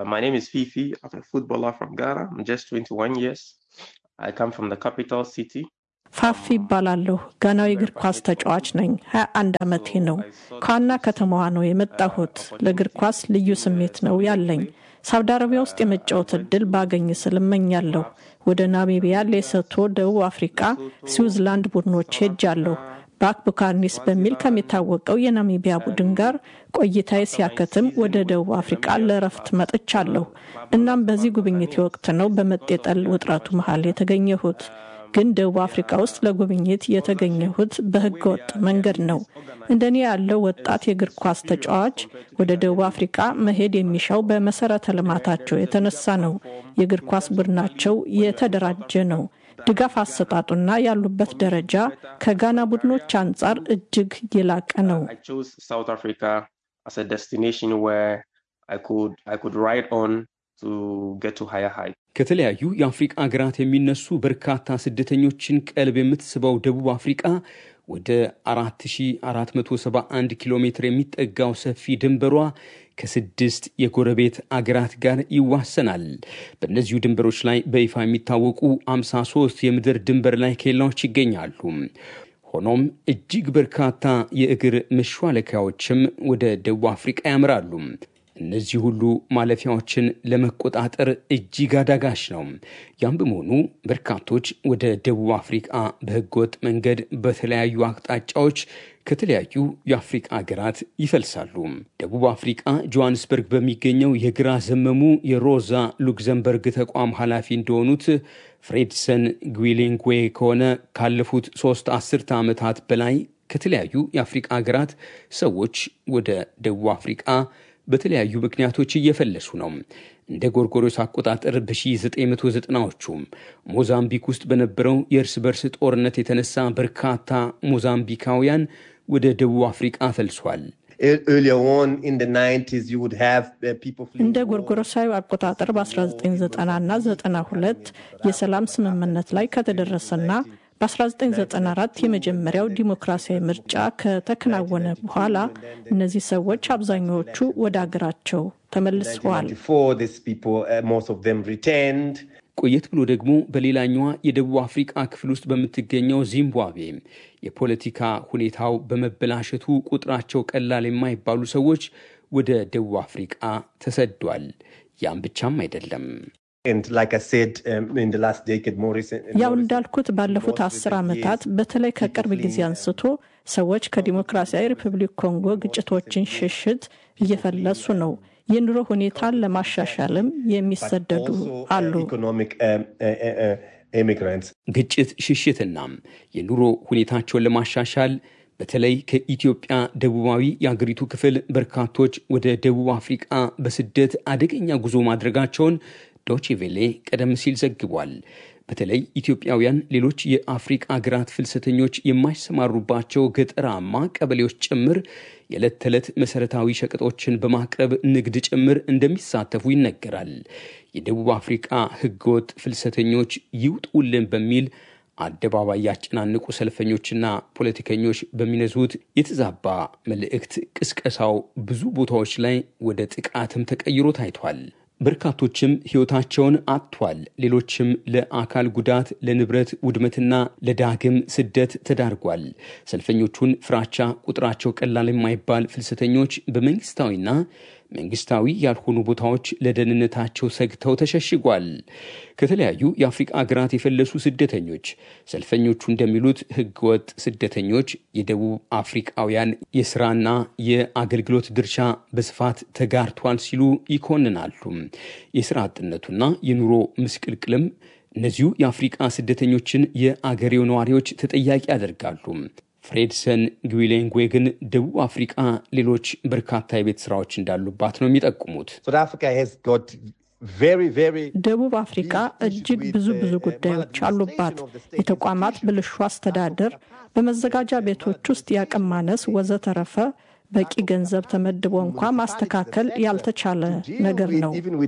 ፋፊ ይባላለሁ። ጋናዊ እግር ኳስ ተጫዋች ነኝ። 21 ዓመቴ ነው። ከዋና ከተማዋ ነው የመጣሁት። ለእግር ኳስ ልዩ ስሜት ነው ያለኝ። ሳውዲ አረቢያ ውስጥ የመጫወት እድል ባገኝ ስል እመኛለሁ። ወደ ናሚቢያ፣ ሌሶቶ፣ ደቡብ አፍሪካ፣ ስዊዝላንድ ቡድኖች ሄጃለሁ። ባክ ቡካርኒስ በሚል ከሚታወቀው የናሚቢያ ቡድን ጋር ቆይታዬ ሲያከትም ወደ ደቡብ አፍሪቃ ለእረፍት መጥቻለሁ። እናም በዚህ ጉብኝቴ ወቅት ነው በመጤጠል ውጥረቱ መሀል የተገኘሁት። ግን ደቡብ አፍሪካ ውስጥ ለጉብኝት የተገኘሁት በህገ ወጥ መንገድ ነው። እንደኔ ያለው ወጣት የእግር ኳስ ተጫዋች ወደ ደቡብ አፍሪካ መሄድ የሚሻው በመሰረተ ልማታቸው የተነሳ ነው። የእግር ኳስ ቡድናቸው የተደራጀ ነው። ድጋፍ አሰጣጡና ያሉበት ደረጃ ከጋና ቡድኖች አንጻር እጅግ የላቀ ነው። ከተለያዩ የአፍሪቃ ሀገራት የሚነሱ በርካታ ስደተኞችን ቀልብ የምትስበው ደቡብ አፍሪቃ ወደ 4471 ኪሎ ሜትር የሚጠጋው ሰፊ ድንበሯ ከስድስት የጎረቤት አገራት ጋር ይዋሰናል። በእነዚሁ ድንበሮች ላይ በይፋ የሚታወቁ 53 የምድር ድንበር ላይ ኬላዎች ይገኛሉ። ሆኖም እጅግ በርካታ የእግር መሿለኪያዎችም ወደ ደቡብ አፍሪቃ ያምራሉ። እነዚህ ሁሉ ማለፊያዎችን ለመቆጣጠር እጅግ አዳጋች ነው። ያም በመሆኑ በርካቶች ወደ ደቡብ አፍሪቃ በህገወጥ መንገድ በተለያዩ አቅጣጫዎች ከተለያዩ የአፍሪቃ ሀገራት ይፈልሳሉ። ደቡብ አፍሪቃ ጆሃንስበርግ በሚገኘው የግራ ዘመሙ የሮዛ ሉክዘምበርግ ተቋም ኃላፊ እንደሆኑት ፍሬድሰን ግዊሊንግዌ ከሆነ ካለፉት ሶስት አስርተ ዓመታት በላይ ከተለያዩ የአፍሪቃ ሀገራት ሰዎች ወደ ደቡብ አፍሪቃ በተለያዩ ምክንያቶች እየፈለሱ ነው። እንደ ጎርጎሮስ አቆጣጠር በ1990ዎቹ ሞዛምቢክ ውስጥ በነበረው የእርስ በርስ ጦርነት የተነሳ በርካታ ሞዛምቢካውያን ወደ ደቡብ አፍሪቃ ፈልሷል። እንደ ጎርጎሮሳዊ አቆጣጠር በ1990 እና 92 የሰላም ስምምነት ላይ ከተደረሰና በ1994 የመጀመሪያው ዲሞክራሲያዊ ምርጫ ከተከናወነ በኋላ እነዚህ ሰዎች አብዛኛዎቹ ወደ አገራቸው ተመልሰዋል። ቆየት ብሎ ደግሞ በሌላኛዋ የደቡብ አፍሪቃ ክፍል ውስጥ በምትገኘው ዚምባብዌ የፖለቲካ ሁኔታው በመበላሸቱ ቁጥራቸው ቀላል የማይባሉ ሰዎች ወደ ደቡብ አፍሪቃ ተሰዷል። ያም ብቻም አይደለም። ያው እንዳልኩት ባለፉት አስር ዓመታት በተለይ ከቅርብ ጊዜ አንስቶ ሰዎች ከዲሞክራሲያዊ ሪፐብሊክ ኮንጎ ግጭቶችን ሽሽት እየፈለሱ ነው። የኑሮ ሁኔታን ለማሻሻልም የሚሰደዱ አሉ። ግጭት ሽሽትና የኑሮ ሁኔታቸውን ለማሻሻል በተለይ ከኢትዮጵያ ደቡባዊ የአገሪቱ ክፍል በርካቶች ወደ ደቡብ አፍሪቃ በስደት አደገኛ ጉዞ ማድረጋቸውን ዶቼቬሌ ቀደም ሲል ዘግቧል። በተለይ ኢትዮጵያውያን ሌሎች የአፍሪቃ ሀገራት ፍልሰተኞች የማይሰማሩባቸው ገጠራማ ቀበሌዎች ጭምር የዕለት ተዕለት መሠረታዊ ሸቀጦችን በማቅረብ ንግድ ጭምር እንደሚሳተፉ ይነገራል። የደቡብ አፍሪቃ ህገወጥ ፍልሰተኞች ይውጡልን በሚል አደባባይ ያጨናንቁ ሰልፈኞችና ፖለቲከኞች በሚነዙት የተዛባ መልእክት ቅስቀሳው ብዙ ቦታዎች ላይ ወደ ጥቃትም ተቀይሮ ታይቷል። በርካቶችም ሕይወታቸውን አጥቷል። ሌሎችም ለአካል ጉዳት፣ ለንብረት ውድመትና ለዳግም ስደት ተዳርጓል። ሰልፈኞቹን ፍራቻ ቁጥራቸው ቀላል የማይባል ፍልሰተኞች በመንግስታዊና መንግስታዊ ያልሆኑ ቦታዎች ለደህንነታቸው ሰግተው ተሸሽጓል። ከተለያዩ የአፍሪቃ ሀገራት የፈለሱ ስደተኞች ሰልፈኞቹ እንደሚሉት ህገወጥ ስደተኞች የደቡብ አፍሪቃውያን የስራና የአገልግሎት ድርሻ በስፋት ተጋርቷል ሲሉ ይኮንናሉ። የስራ አጥነቱና የኑሮ ምስቅልቅልም እነዚሁ የአፍሪቃ ስደተኞችን የአገሬው ነዋሪዎች ተጠያቂ ያደርጋሉ። ፍሬድሰን ግዊሌንጉዌ ግን ደቡብ አፍሪቃ ሌሎች በርካታ የቤት ስራዎች እንዳሉባት ነው የሚጠቁሙት። ደቡብ አፍሪካ እጅግ ብዙ ብዙ ጉዳዮች አሉባት። የተቋማት ብልሹ አስተዳደር፣ በመዘጋጃ ቤቶች ውስጥ የአቅም ማነስ ወዘተረፈ በቂ ገንዘብ ተመድቦ እንኳ ማስተካከል ያልተቻለ ነገር ነው።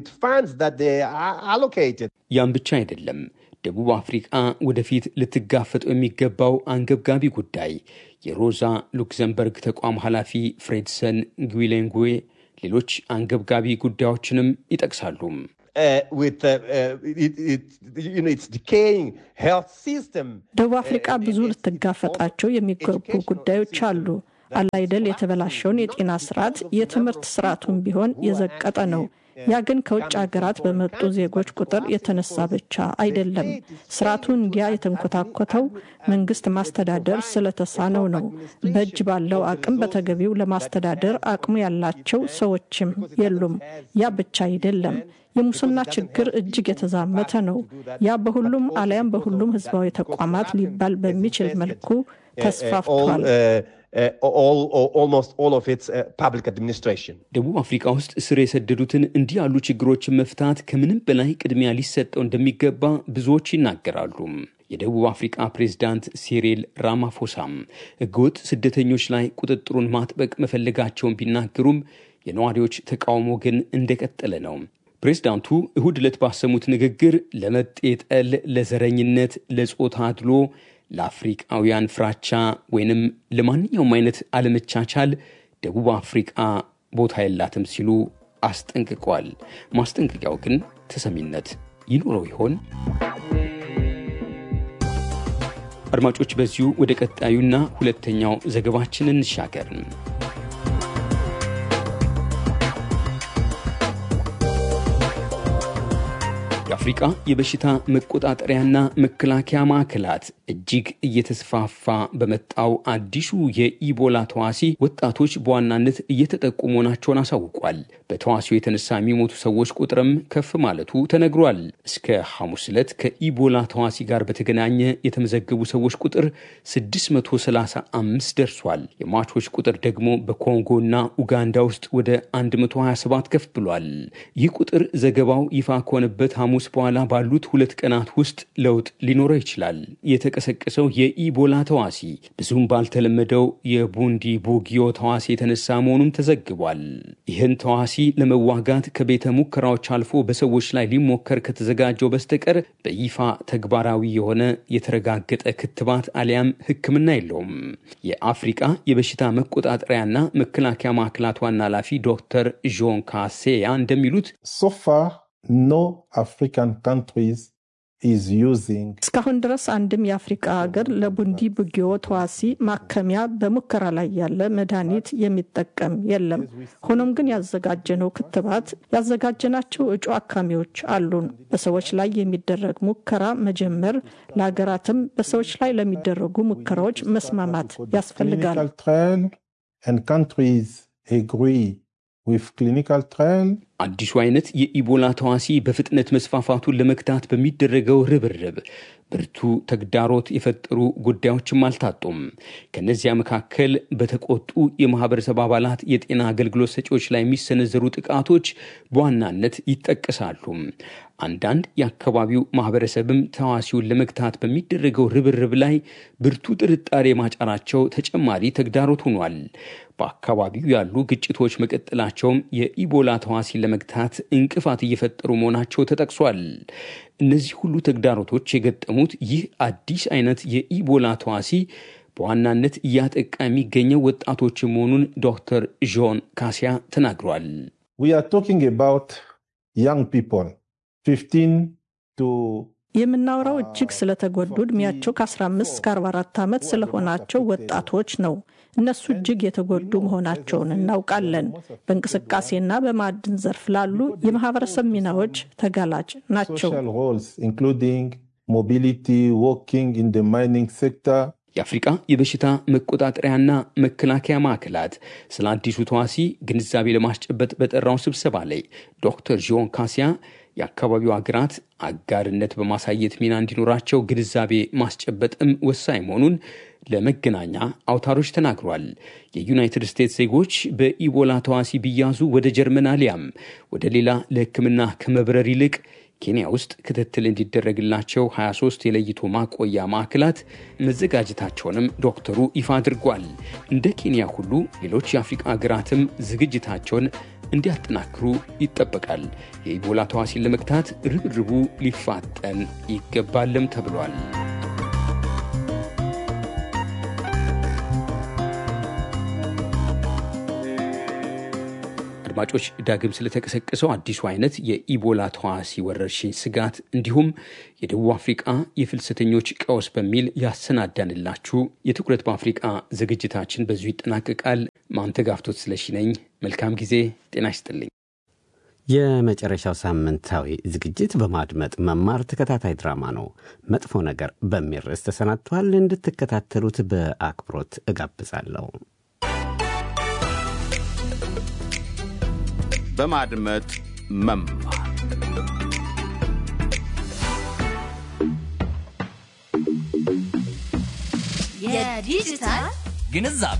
ያም ብቻ አይደለም። ደቡብ አፍሪቃ ወደፊት ልትጋፈጠው የሚገባው አንገብጋቢ ጉዳይ የሮዛ ሉክዘምበርግ ተቋም ኃላፊ ፍሬድሰን ግዊሌንጉዌ ሌሎች አንገብጋቢ ጉዳዮችንም ይጠቅሳሉ። ደቡብ አፍሪቃ ብዙ ልትጋፈጣቸው የሚገቡ ጉዳዮች አሉ። አላይደል የተበላሸውን የጤና ስርዓት፣ የትምህርት ስርዓቱን ቢሆን የዘቀጠ ነው። ያ ግን ከውጭ ሀገራት በመጡ ዜጎች ቁጥር የተነሳ ብቻ አይደለም። ስርዓቱ እንዲያ የተንኮታኮተው መንግስት ማስተዳደር ስለተሳነው ነው። በእጅ ባለው አቅም በተገቢው ለማስተዳደር አቅሙ ያላቸው ሰዎችም የሉም። ያ ብቻ አይደለም። የሙስና ችግር እጅግ የተዛመተ ነው። ያ በሁሉም አሊያም በሁሉም ህዝባዊ ተቋማት ሊባል በሚችል መልኩ ተስፋፍቷል። ደቡብ አፍሪካ ውስጥ ስር የሰደዱትን እንዲህ ያሉ ችግሮችን መፍታት ከምንም በላይ ቅድሚያ ሊሰጠው እንደሚገባ ብዙዎች ይናገራሉ። የደቡብ አፍሪካ ፕሬዝዳንት ሲሪል ራማፎሳም ህገወጥ ስደተኞች ላይ ቁጥጥሩን ማጥበቅ መፈለጋቸውን ቢናገሩም የነዋሪዎች ተቃውሞ ግን እንደቀጠለ ነው። ፕሬዝዳንቱ እሁድ ዕለት ባሰሙት ንግግር ለመጤ ጠል፣ ለዘረኝነት፣ ለጾታ አድሎ፣ ለአፍሪቃውያን ፍራቻ ወይንም ለማንኛውም አይነት አለመቻቻል ደቡብ አፍሪቃ ቦታ የላትም ሲሉ አስጠንቅቀዋል። ማስጠንቀቂያው ግን ተሰሚነት ይኖረው ይሆን? አድማጮች፣ በዚሁ ወደ ቀጣዩና ሁለተኛው ዘገባችን እንሻገር። የአፍሪቃ የበሽታ መቆጣጠሪያና መከላከያ ማዕከላት እጅግ እየተስፋፋ በመጣው አዲሱ የኢቦላ ተዋሲ ወጣቶች በዋናነት እየተጠቁ መሆናቸውን አሳውቋል። በተዋሲው የተነሳ የሚሞቱ ሰዎች ቁጥርም ከፍ ማለቱ ተነግሯል። እስከ ሐሙስ ዕለት ከኢቦላ ተዋሲ ጋር በተገናኘ የተመዘገቡ ሰዎች ቁጥር 635 ደርሷል። የሟቾች ቁጥር ደግሞ በኮንጎና ኡጋንዳ ውስጥ ወደ 127 ከፍ ብሏል። ይህ ቁጥር ዘገባው ይፋ ከሆነበት ሐሙስ በኋላ ባሉት ሁለት ቀናት ውስጥ ለውጥ ሊኖረው ይችላል። የተቀሰቀሰው የኢቦላ ተዋሲ ብዙም ባልተለመደው የቡንዲ ቡጊዮ ተዋሲ የተነሳ መሆኑም ተዘግቧል። ይህን ተዋሲ ለመዋጋት ከቤተ ሙከራዎች አልፎ በሰዎች ላይ ሊሞከር ከተዘጋጀው በስተቀር በይፋ ተግባራዊ የሆነ የተረጋገጠ ክትባት አሊያም ሕክምና የለውም። የአፍሪቃ የበሽታ መቆጣጠሪያና መከላከያ ማዕከላት ዋና ኃላፊ ዶክተር ዦን ካሴያ እንደሚሉት ሶፋ no African countries is using እስካሁን ድረስ አንድም የአፍሪቃ ሀገር ለቡንዲ ቡጊዮ ተዋሲ ማከሚያ በሙከራ ላይ ያለ መድኃኒት የሚጠቀም የለም። ሆኖም ግን ያዘጋጀነው ክትባት ያዘጋጀናቸው እጩ አካሚዎች አሉን። በሰዎች ላይ የሚደረግ ሙከራ መጀመር፣ ለሀገራትም በሰዎች ላይ ለሚደረጉ ሙከራዎች መስማማት ያስፈልጋል። clinical trial and countries agree with clinical trial አዲሱ አይነት የኢቦላ ተዋሲ በፍጥነት መስፋፋቱን ለመግታት በሚደረገው ርብርብ ብርቱ ተግዳሮት የፈጠሩ ጉዳዮችም አልታጡም። ከእነዚያ መካከል በተቆጡ የማህበረሰብ አባላት የጤና አገልግሎት ሰጪዎች ላይ የሚሰነዘሩ ጥቃቶች በዋናነት ይጠቀሳሉ። አንዳንድ የአካባቢው ማህበረሰብም ተዋሲውን ለመግታት በሚደረገው ርብርብ ላይ ብርቱ ጥርጣሬ ማጫራቸው ተጨማሪ ተግዳሮት ሆኗል። በአካባቢው ያሉ ግጭቶች መቀጠላቸውም የኢቦላ ተዋሲን ለመግታት እንቅፋት እየፈጠሩ መሆናቸው ተጠቅሷል። እነዚህ ሁሉ ተግዳሮቶች የገጠሙት ይህ አዲስ አይነት የኢቦላ ተዋሲ በዋናነት እያጠቃ የሚገኘው ወጣቶች መሆኑን ዶክተር ዦን ካሲያ ተናግሯል። we are talking about young people 15 to የምናወራው እጅግ ስለተጎዱ እድሜያቸው ከ15 እስከ 44 ዓመት ስለሆናቸው ወጣቶች ነው። እነሱ እጅግ የተጎዱ መሆናቸውን እናውቃለን። በእንቅስቃሴና በማዕድን ዘርፍ ላሉ የማህበረሰብ ሚናዎች ተጋላጭ ናቸው። social roles including mobility working in the mining sector የአፍሪቃ የበሽታ መቆጣጠሪያና መከላከያ ማዕከላት ስለ አዲሱ ተዋሲ ግንዛቤ ለማስጨበጥ በጠራው ስብሰባ ላይ ዶክተር ዦን ካሲያ የአካባቢው ሀገራት አጋርነት በማሳየት ሚና እንዲኖራቸው ግንዛቤ ማስጨበጥም ወሳኝ መሆኑን ለመገናኛ አውታሮች ተናግሯል። የዩናይትድ ስቴትስ ዜጎች በኢቦላ ተዋሲ ቢያዙ ወደ ጀርመን አሊያም ወደ ሌላ ለሕክምና ከመብረር ይልቅ ኬንያ ውስጥ ክትትል እንዲደረግላቸው 23 የለይቶ ማቆያ ማዕከላት መዘጋጀታቸውንም ዶክተሩ ይፋ አድርጓል። እንደ ኬንያ ሁሉ ሌሎች የአፍሪቃ ሀገራትም ዝግጅታቸውን እንዲያጠናክሩ ይጠበቃል። የኢቦላ ተዋሲን ለመግታት ርብርቡ ሊፋጠን ይገባልም ተብሏል። አድማጮች ዳግም ስለተቀሰቀሰው አዲሱ አይነት የኢቦላ ተዋሲ ወረርሽኝ ስጋት እንዲሁም የደቡብ አፍሪቃ የፍልሰተኞች ቀውስ በሚል ያሰናዳንላችሁ የትኩረት በአፍሪቃ ዝግጅታችን በዚሁ ይጠናቀቃል። ማንተጋፍቶት ስለሺ ነኝ። መልካም ጊዜ። ጤና ይስጥልኝ። የመጨረሻው ሳምንታዊ ዝግጅት በማድመጥ መማር ተከታታይ ድራማ ነው። መጥፎ ነገር በሚል ርዕስ ተሰናድቷል። እንድትከታተሉት በአክብሮት እጋብዛለሁ። በማድመጥ መማር የዲጂታል ግንዛቤ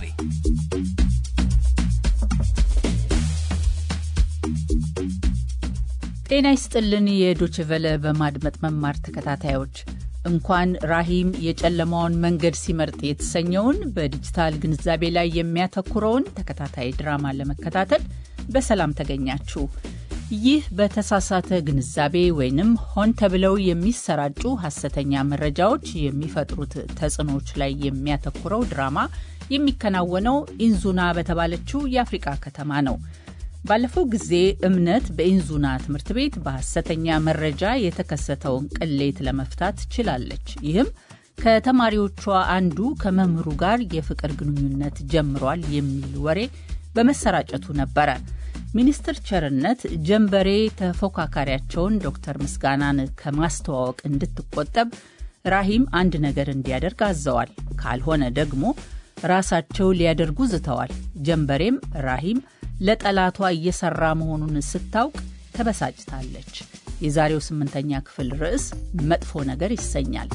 ጤና ይስጥልን። የዶችቨለ በማድመጥ መማር ተከታታዮች እንኳን ራሂም የጨለማውን መንገድ ሲመርጥ የተሰኘውን በዲጂታል ግንዛቤ ላይ የሚያተኩረውን ተከታታይ ድራማ ለመከታተል በሰላም ተገኛችሁ። ይህ በተሳሳተ ግንዛቤ ወይንም ሆን ተብለው የሚሰራጩ ሐሰተኛ መረጃዎች የሚፈጥሩት ተጽዕኖዎች ላይ የሚያተኩረው ድራማ የሚከናወነው ኢንዙና በተባለችው የአፍሪቃ ከተማ ነው። ባለፈው ጊዜ እምነት በኢንዙና ትምህርት ቤት በሐሰተኛ መረጃ የተከሰተውን ቅሌት ለመፍታት ችላለች። ይህም ከተማሪዎቿ አንዱ ከመምህሩ ጋር የፍቅር ግንኙነት ጀምሯል የሚል ወሬ በመሰራጨቱ ነበረ። ሚኒስትር ቸርነት ጀንበሬ ተፎካካሪያቸውን ዶክተር ምስጋናን ከማስተዋወቅ እንድትቆጠብ ራሂም አንድ ነገር እንዲያደርግ አዘዋል። ካልሆነ ደግሞ ራሳቸው ሊያደርጉ ዝተዋል። ጀንበሬም ራሂም ለጠላቷ እየሰራ መሆኑን ስታውቅ ተበሳጭታለች። የዛሬው ስምንተኛ ክፍል ርዕስ መጥፎ ነገር ይሰኛል።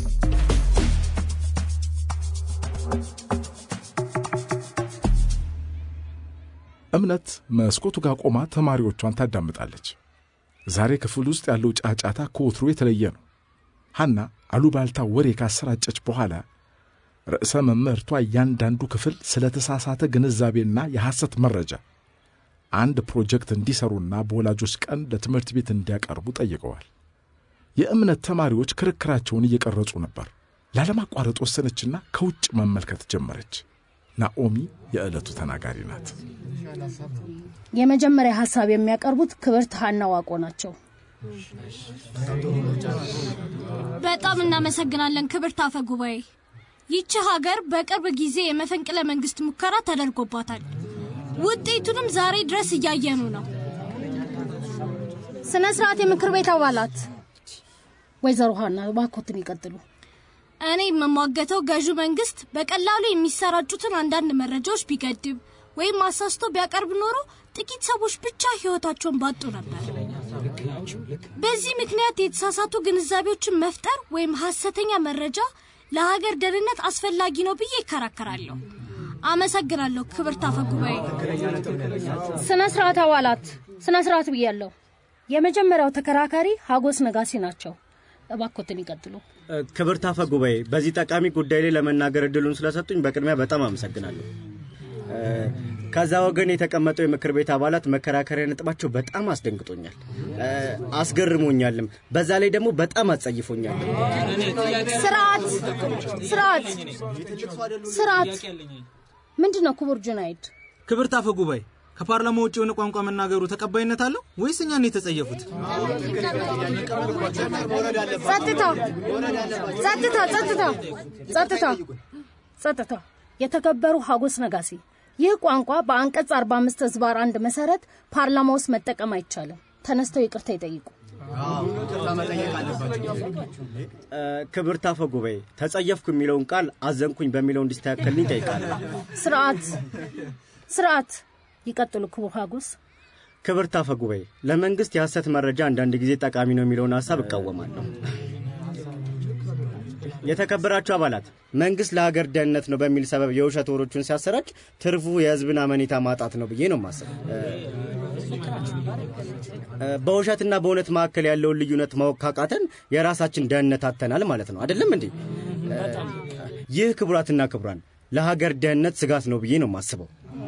እምነት መስኮቱ ጋር ቆማ ተማሪዎቿን ታዳምጣለች። ዛሬ ክፍል ውስጥ ያለው ጫጫታ ከወትሮ የተለየ ነው። ሐና አሉባልታ ወሬ ካሰራጨች በኋላ ርዕሰ መምህርቷ እያንዳንዱ ክፍል ስለ ተሳሳተ ግንዛቤና የሐሰት መረጃ አንድ ፕሮጀክት እንዲሰሩና በወላጆች ቀን ለትምህርት ቤት እንዲያቀርቡ ጠይቀዋል። የእምነት ተማሪዎች ክርክራቸውን እየቀረጹ ነበር። ላለማቋረጥ ወሰነችና ከውጭ መመልከት ጀመረች። ናኦሚ የዕለቱ ተናጋሪ ናት። የመጀመሪያ ሀሳብ የሚያቀርቡት ክብርት ሀና ዋቆ ናቸው። በጣም እናመሰግናለን ክብርት አፈ ጉባኤ። ይቺ ሀገር በቅርብ ጊዜ የመፈንቅለ መንግስት ሙከራ ተደርጎባታል። ውጤቱንም ዛሬ ድረስ እያየኑ ነው። ስነ ስርዓት የምክር ቤት አባላት፣ ወይዘሮ ሀና እባክዎትን ይቀጥሉ። እኔ የምሟገተው ገዢው መንግስት በቀላሉ የሚሰራጩትን አንዳንድ መረጃዎች ቢገድብ ወይም አሳስቶ ቢያቀርብ ኖሮ ጥቂት ሰዎች ብቻ ህይወታቸውን ባጡ ነበር። በዚህ ምክንያት የተሳሳቱ ግንዛቤዎችን መፍጠር ወይም ሀሰተኛ መረጃ ለሀገር ደህንነት አስፈላጊ ነው ብዬ ይከራከራለሁ። አመሰግናለሁ ክብርት አፈ ጉባኤ። ስነ ስርዓት አባላት፣ ስነ ስርዓት ብያለሁ። የመጀመሪያው ተከራካሪ ሀጎስ ነጋሲ ናቸው። እባክዎትን ይቀጥሉ። ክብርት አፈ ጉባኤ፣ በዚህ ጠቃሚ ጉዳይ ላይ ለመናገር እድሉን ስለሰጡኝ በቅድሚያ በጣም አመሰግናለሁ። ከዛ ወገን የተቀመጠው የምክር ቤት አባላት መከራከሪያ ነጥባቸው በጣም አስደንግጦኛል፣ አስገርሞኛልም። በዛ ላይ ደግሞ በጣም አጸይፎኛል። ስርዓት ስርዓት ስርዓት ምንድን ነው ክቡር ጁናይድ? ክብርት አፈ ጉባኤ ከፓርላማ ውጭ የሆነ ቋንቋ መናገሩ ተቀባይነት አለው ወይስ እኛን የተጸየፉት? ጸጥታ ጸጥታ ጸጥታ ጸጥታ ጸጥታ። የተከበሩ ሀጎስ ነጋሲ፣ ይህ ቋንቋ በአንቀጽ 45 ህዝባር አንድ መሰረት ፓርላማ ውስጥ መጠቀም አይቻልም። ተነስተው ይቅርታ ይጠይቁ። ክብርት አፈ ጉባኤ ተጸየፍኩ የሚለውን ቃል አዘንኩኝ በሚለው እንዲስተካከልኝ ጠይቃለሁ። ስርዓት ስርዓት። ይቀጥሉ ክቡር ሀጎስ። ክብርት አፈ ጉባኤ ለመንግስት የሐሰት መረጃ አንዳንድ ጊዜ ጠቃሚ ነው የሚለውን ሀሳብ እቃወማለሁ። የተከበራችሁ አባላት መንግስት ለሀገር ደህንነት ነው በሚል ሰበብ የውሸት ወሮቹን ሲያሰራጭ ትርፉ የህዝብን አመኔታ ማጣት ነው ብዬ ነው የማስበው። በውሸትና በእውነት መካከል ያለውን ልዩነት ማወቅ ካቃተን የራሳችን ደህንነት አተናል ማለት ነው። አይደለም እንዴ? ይህ ክቡራትና ክቡራን ለሀገር ደህንነት ስጋት ነው ብዬ ነው የማስበው።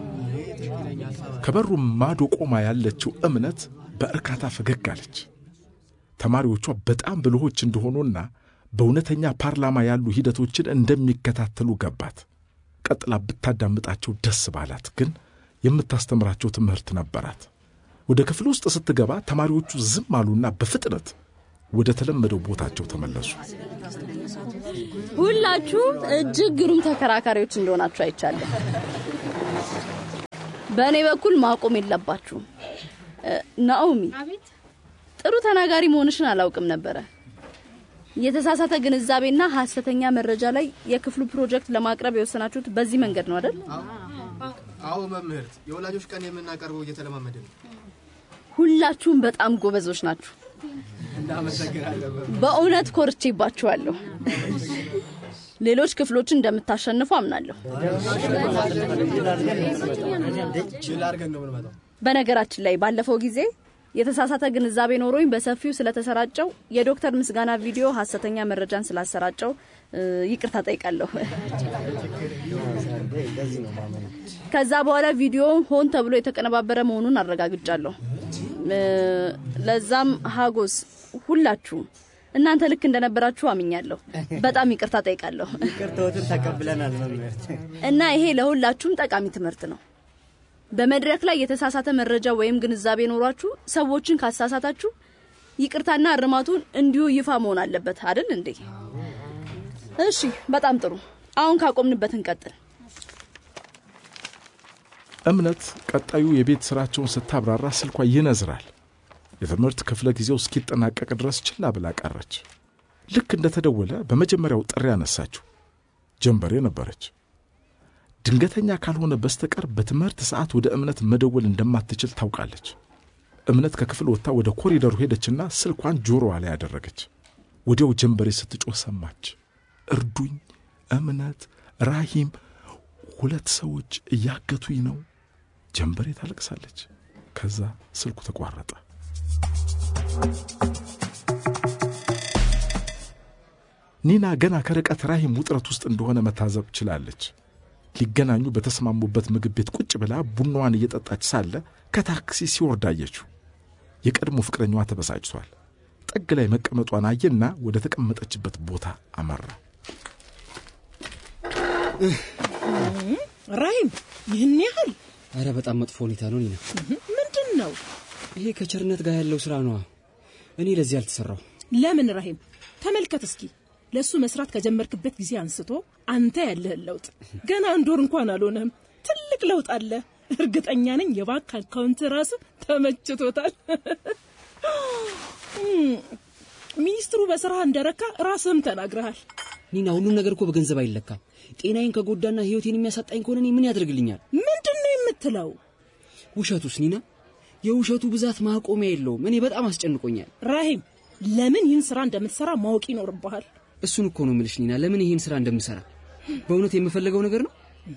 ከበሩ ማዶ ቆማ ያለችው እምነት በእርካታ ፈገግ አለች። ተማሪዎቿ በጣም ብልሆች እንደሆኑና በእውነተኛ ፓርላማ ያሉ ሂደቶችን እንደሚከታተሉ ገባት። ቀጥላ ብታዳምጣቸው ደስ ባላት፣ ግን የምታስተምራቸው ትምህርት ነበራት። ወደ ክፍል ውስጥ ስትገባ ተማሪዎቹ ዝም አሉና በፍጥነት ወደ ተለመደው ቦታቸው ተመለሱ። ሁላችሁም እጅግ ግሩም ተከራካሪዎች እንደሆናችሁ አይቻለሁ። በእኔ በኩል ማቆም የለባችሁም። ናኦሚ ጥሩ ተናጋሪ መሆንሽን አላውቅም ነበረ። የተሳሳተ ግንዛቤና ሀሰተኛ መረጃ ላይ የክፍሉ ፕሮጀክት ለማቅረብ የወሰናችሁት በዚህ መንገድ ነው አይደል? አዎ መምህርት፣ የወላጆች ቀን የምናቀርበው እየተለማመደ ነው። ሁላችሁም በጣም ጎበዞች ናችሁ። እናመሰግናለን። በእውነት ኮርቼባችኋለሁ። ሌሎች ክፍሎችን እንደምታሸንፉ አምናለሁ። ችል አድርገን ነው የምንመጣው። በነገራችን ላይ ባለፈው ጊዜ የተሳሳተ ግንዛቤ ኖሮኝ በሰፊው ስለተሰራጨው የዶክተር ምስጋና ቪዲዮ ሀሰተኛ መረጃን ስላሰራጨው እ፣ ይቅርታ ጠይቃለሁ። ከዛ በኋላ ቪዲዮ ሆን ተብሎ የተቀነባበረ መሆኑን አረጋግጫለሁ። እ፣ ለዛም ሀጎስ ሁላችሁም እናንተ ልክ እንደነበራችሁ አምኛለሁ። በጣም ይቅርታ ጠይቃለሁ ይቅርታዎትን ተቀብለናል መምህርት። እና ይሄ ለሁላችሁም ጠቃሚ ትምህርት ነው። በመድረክ ላይ የተሳሳተ መረጃ ወይም ግንዛቤ ኖሯችሁ ሰዎችን ካሳሳታችሁ ይቅርታና እርማቱን እንዲሁ ይፋ መሆን አለበት አይደል እንዴ? እሺ፣ በጣም ጥሩ። አሁን ካቆምንበት እንቀጥል። እምነት ቀጣዩ የቤት ስራቸውን ስታብራራ ስልኳ ይነዝራል። የትምህርት ክፍለ ጊዜው እስኪጠናቀቅ ድረስ ችላ ብላ ቀረች። ልክ እንደተደወለ በመጀመሪያው ጥሪ አነሳችው። ጀንበሬ ነበረች። ድንገተኛ ካልሆነ በስተቀር በትምህርት ሰዓት ወደ እምነት መደወል እንደማትችል ታውቃለች። እምነት ከክፍል ወጥታ ወደ ኮሪደሩ ሄደችና ስልኳን ጆሮዋ ላይ ያደረገች። ወዲያው ጀንበሬ ስትጮህ ሰማች። እርዱኝ፣ እምነት፣ ራሂም፣ ሁለት ሰዎች እያገቱኝ ነው። ጀንበሬ ታለቅሳለች። ከዛ ስልኩ ተቋረጠ። ኒና ገና ከርቀት ራሂም ውጥረት ውስጥ እንደሆነ መታዘብ ችላለች። ሊገናኙ በተስማሙበት ምግብ ቤት ቁጭ ብላ ቡናዋን እየጠጣች ሳለ ከታክሲ ሲወርድ አየችው። የቀድሞ ፍቅረኛዋ ተበሳጭቷል። ጥግ ላይ መቀመጧን አየና ወደ ተቀመጠችበት ቦታ አመራ። ራሂም ይህን ያህል አረ በጣም መጥፎ ሁኔታ ነው ኒና። ምንድን ነው? ይሄ ከቸርነት ጋር ያለው ስራ ነዋ። እኔ ለዚህ አልተሰራው። ለምን ራሂም? ተመልከት እስኪ ለእሱ መስራት ከጀመርክበት ጊዜ አንስቶ አንተ ያለህን ለውጥ ገና አንድ ወር እንኳን አልሆነም። ትልቅ ለውጥ አለ። እርግጠኛ ነኝ የባንክ አካውንት ራሱ ተመችቶታል። ሚኒስትሩ በስራ እንደረካ ራስህም ተናግረሃል። ኒና ሁሉም ነገር እኮ በገንዘብ አይለካም። ጤናዬን ከጎዳና ህይወቴን የሚያሳጣኝ ከሆነ እኔ ምን ያደርግልኛል? ምንድን ነው የምትለው? ውሸቱስ ኒና? የውሸቱ ብዛት ማቆሚያ የለውም። እኔ በጣም አስጨንቆኛል። ራሂም ለምን ይህን ስራ እንደምትሰራ ማወቅ ይኖርብሃል። እሱን እኮ ነው ምልሽ ኒና፣ ለምን ይሄን ስራ እንደምሰራ በእውነት የምፈልገው ነገር ነው።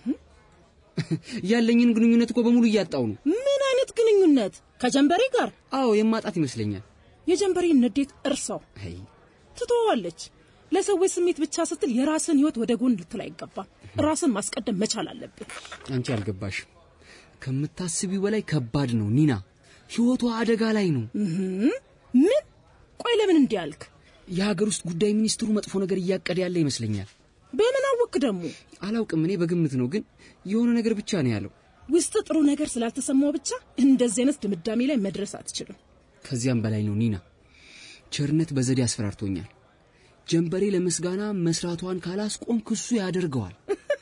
ያለኝን ግንኙነት እኮ በሙሉ እያጣው ነው። ምን አይነት ግንኙነት? ከጀንበሬ ጋር? አዎ የማጣት ይመስለኛል። የጀንበሬን ንዴት እርሳው። አይ ትተዋለች። ለሰዎች ስሜት ብቻ ስትል የራስን ህይወት ወደ ጎን ልትል አይገባም። ራስን ማስቀደም መቻል አለብን። አንቺ አልገባሽም። ከምታስቢው በላይ ከባድ ነው ኒና። ህይወቷ አደጋ ላይ ነው። ምን? ቆይ ለምን እንዲህ አልክ? የሀገር ውስጥ ጉዳይ ሚኒስትሩ መጥፎ ነገር እያቀደ ያለ ይመስለኛል። በምን አወክ ደግሞ? አላውቅም፣ እኔ በግምት ነው፣ ግን የሆነ ነገር ብቻ ነው ያለው። ውስጥ ጥሩ ነገር ስላልተሰማው ብቻ እንደዚህ አይነት ድምዳሜ ላይ መድረስ አትችልም። ከዚያም በላይ ነው ኒና። ቸርነት በዘዴ አስፈራርቶኛል። ጀንበሬ ለምስጋና መስራቷን ካላስቆም ክሱ ያደርገዋል።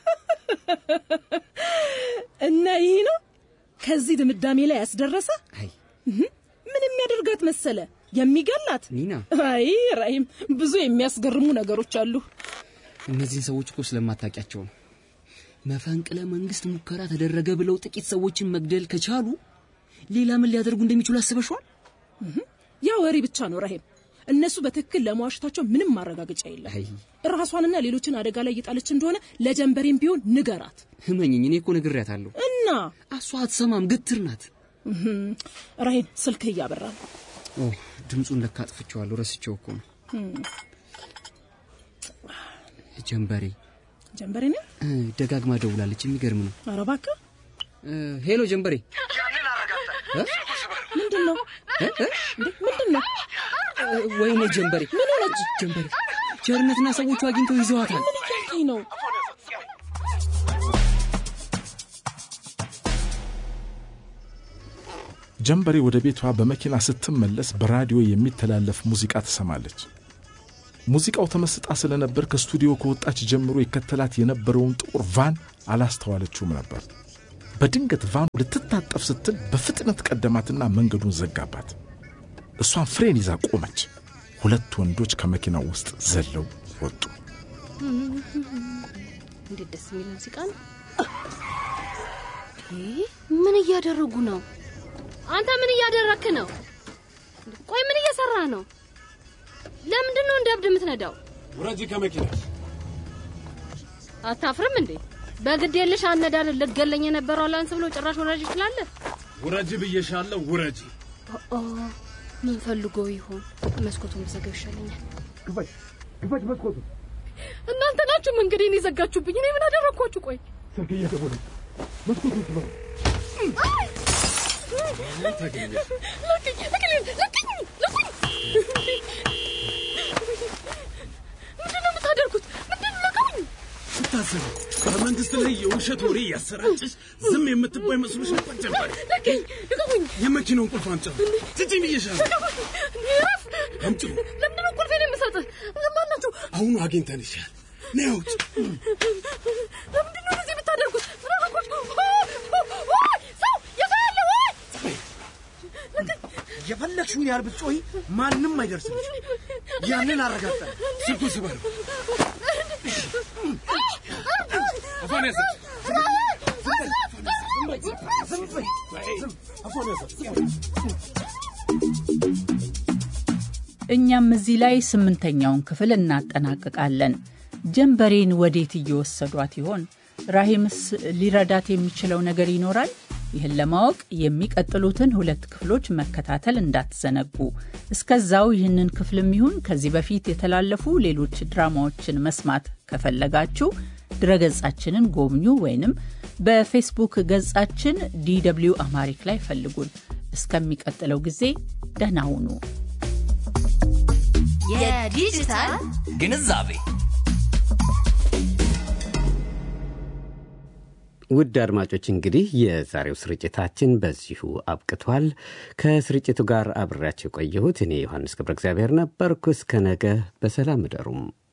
እና ይህ ነው ከዚህ ድምዳሜ ላይ ያስደረሰ? አይ ምን የሚያደርጋት መሰለ? የሚገላት? ኒና፣ አይ ራሂም፣ ብዙ የሚያስገርሙ ነገሮች አሉ። እነዚህን ሰዎች እኮ ስለማታውቂያቸው ነው። መፈንቅለ መንግስት ሙከራ ተደረገ ብለው ጥቂት ሰዎችን መግደል ከቻሉ ሌላ ምን ሊያደርጉ እንደሚችሉ አስበሽዋል? ያ ወሬ ብቻ ነው ራሂም። እነሱ በትክክል ለመዋሸታቸው ምንም ማረጋገጫ የለም። ራሷንና ሌሎችን አደጋ ላይ እየጣለች እንደሆነ ለጀንበሬም ቢሆን ንገራት። ህመኝኝ፣ እኔ እኮ ነግሬያታለሁ። እና እሷ አትሰማም፣ ግትር ናት። ራሂም፣ ስልክህ እያበራ ነው። ኦ ድምፁን ለካ አጥፍቼዋለሁ፣ ረስቼው እኮ ነው። ጀንበሬ ጀንበሬ ነው ደጋግማ ደውላለች። የሚገርም ነው። ኧረ እባክህ። ሄሎ ጀንበሬ፣ ምንድን ነው ምንድን ነው? ወይኔ ጀንበሬ፣ ምን ሆነች? ጀንበሬ ቸርነትና ሰዎቹ አግኝተው ይዘዋታል። ምን እያልከኝ ነው? ጀንበሬ ወደ ቤቷ በመኪና ስትመለስ በራዲዮ የሚተላለፍ ሙዚቃ ትሰማለች። ሙዚቃው ተመስጣ ስለነበር ከስቱዲዮ ከወጣች ጀምሮ ይከተላት የነበረውን ጥቁር ቫን አላስተዋለችውም ነበር። በድንገት ቫኑ ልትታጠፍ ስትል በፍጥነት ቀደማትና መንገዱን ዘጋባት። እሷን ፍሬን ይዛ ቆመች። ሁለት ወንዶች ከመኪናው ውስጥ ዘለው ወጡ። እንዴት ደስ የሚል ሙዚቃ ነው! ምን እያደረጉ ነው? አንተ ምን እያደረክ ነው? ቆይ ምን እየሰራ ነው? ለምንድን ነው እንደ እብድ የምትነዳው? ውረጂ ከመኪና። አታፍርም እንዴ? በግድ የለሽ አነዳድ ልትገለኝ የነበረው ላንስ ብሎ ጭራሽ ወራጅ ይችላል። ውረጂ ብዬሻለሁ፣ ውረጂ። ኦ ምን ፈልጎ ይሆን? መስኮቱን ብዘጋው ይሻለኛል። ክፈች፣ ክፈች መስኮቱ። እናንተ ናችሁ መንገዴን የዘጋችሁብኝ። እኔ ምን አደረግኳችሁ? ቆይ ስልክ እየደወለ መስኮቱን ክፈት። ምንድነው የምታደርጉት? ምንድነው ለቀውኝ! ስታስቢ በመንግስት ላይ የውሸት ወሬ እያሰራጭሽ ዝም የምትባይ መስሎሽ ነበር ጀመር። ለቀኝ! ልቀቁኝ! የመኪናውን ቁልፍ አምጪ። ስጪኝ ብዬሻለሁ። ልቀቁኝ! ረፍ! አምጪው። ለምንድነው ቁልፌን የምሰጥህ? ማናችሁ? አሁኑ አግኝተንሻል። ነይ አውጪ። ለምንድነው እንደዚህ የምታደርጉት? ምን አደረኳችሁ? ሰው የሰው ያለ ወይ የፈለግሽውን ያህል ብትጮሂ ማንም አይደርስም። ያንን አረጋግጠን ስልኩ ስበረው። አፏን ያዘች። እኛም እዚህ ላይ ስምንተኛውን ክፍል እናጠናቅቃለን። ጀንበሬን ወዴት እየወሰዷት ይሆን? ራሂምስ ሊረዳት የሚችለው ነገር ይኖራል? ይህን ለማወቅ የሚቀጥሉትን ሁለት ክፍሎች መከታተል እንዳትዘነጉ። እስከዛው ይህንን ክፍልም ይሁን ከዚህ በፊት የተላለፉ ሌሎች ድራማዎችን መስማት ከፈለጋችሁ ድረገጻችንን ጎብኙ ወይንም በፌስቡክ ገጻችን ዲw አማሪክ ላይ ፈልጉን። እስከሚቀጥለው ጊዜ ደህና ሁኑ። የዲጂታል ግንዛቤ ውድ አድማጮች እንግዲህ የዛሬው ስርጭታችን በዚሁ አብቅቷል። ከስርጭቱ ጋር አብሬያቸው የቆየሁት እኔ ዮሐንስ ገብረ እግዚአብሔር ነበርኩ። እስከ ነገ በሰላም እደሩም።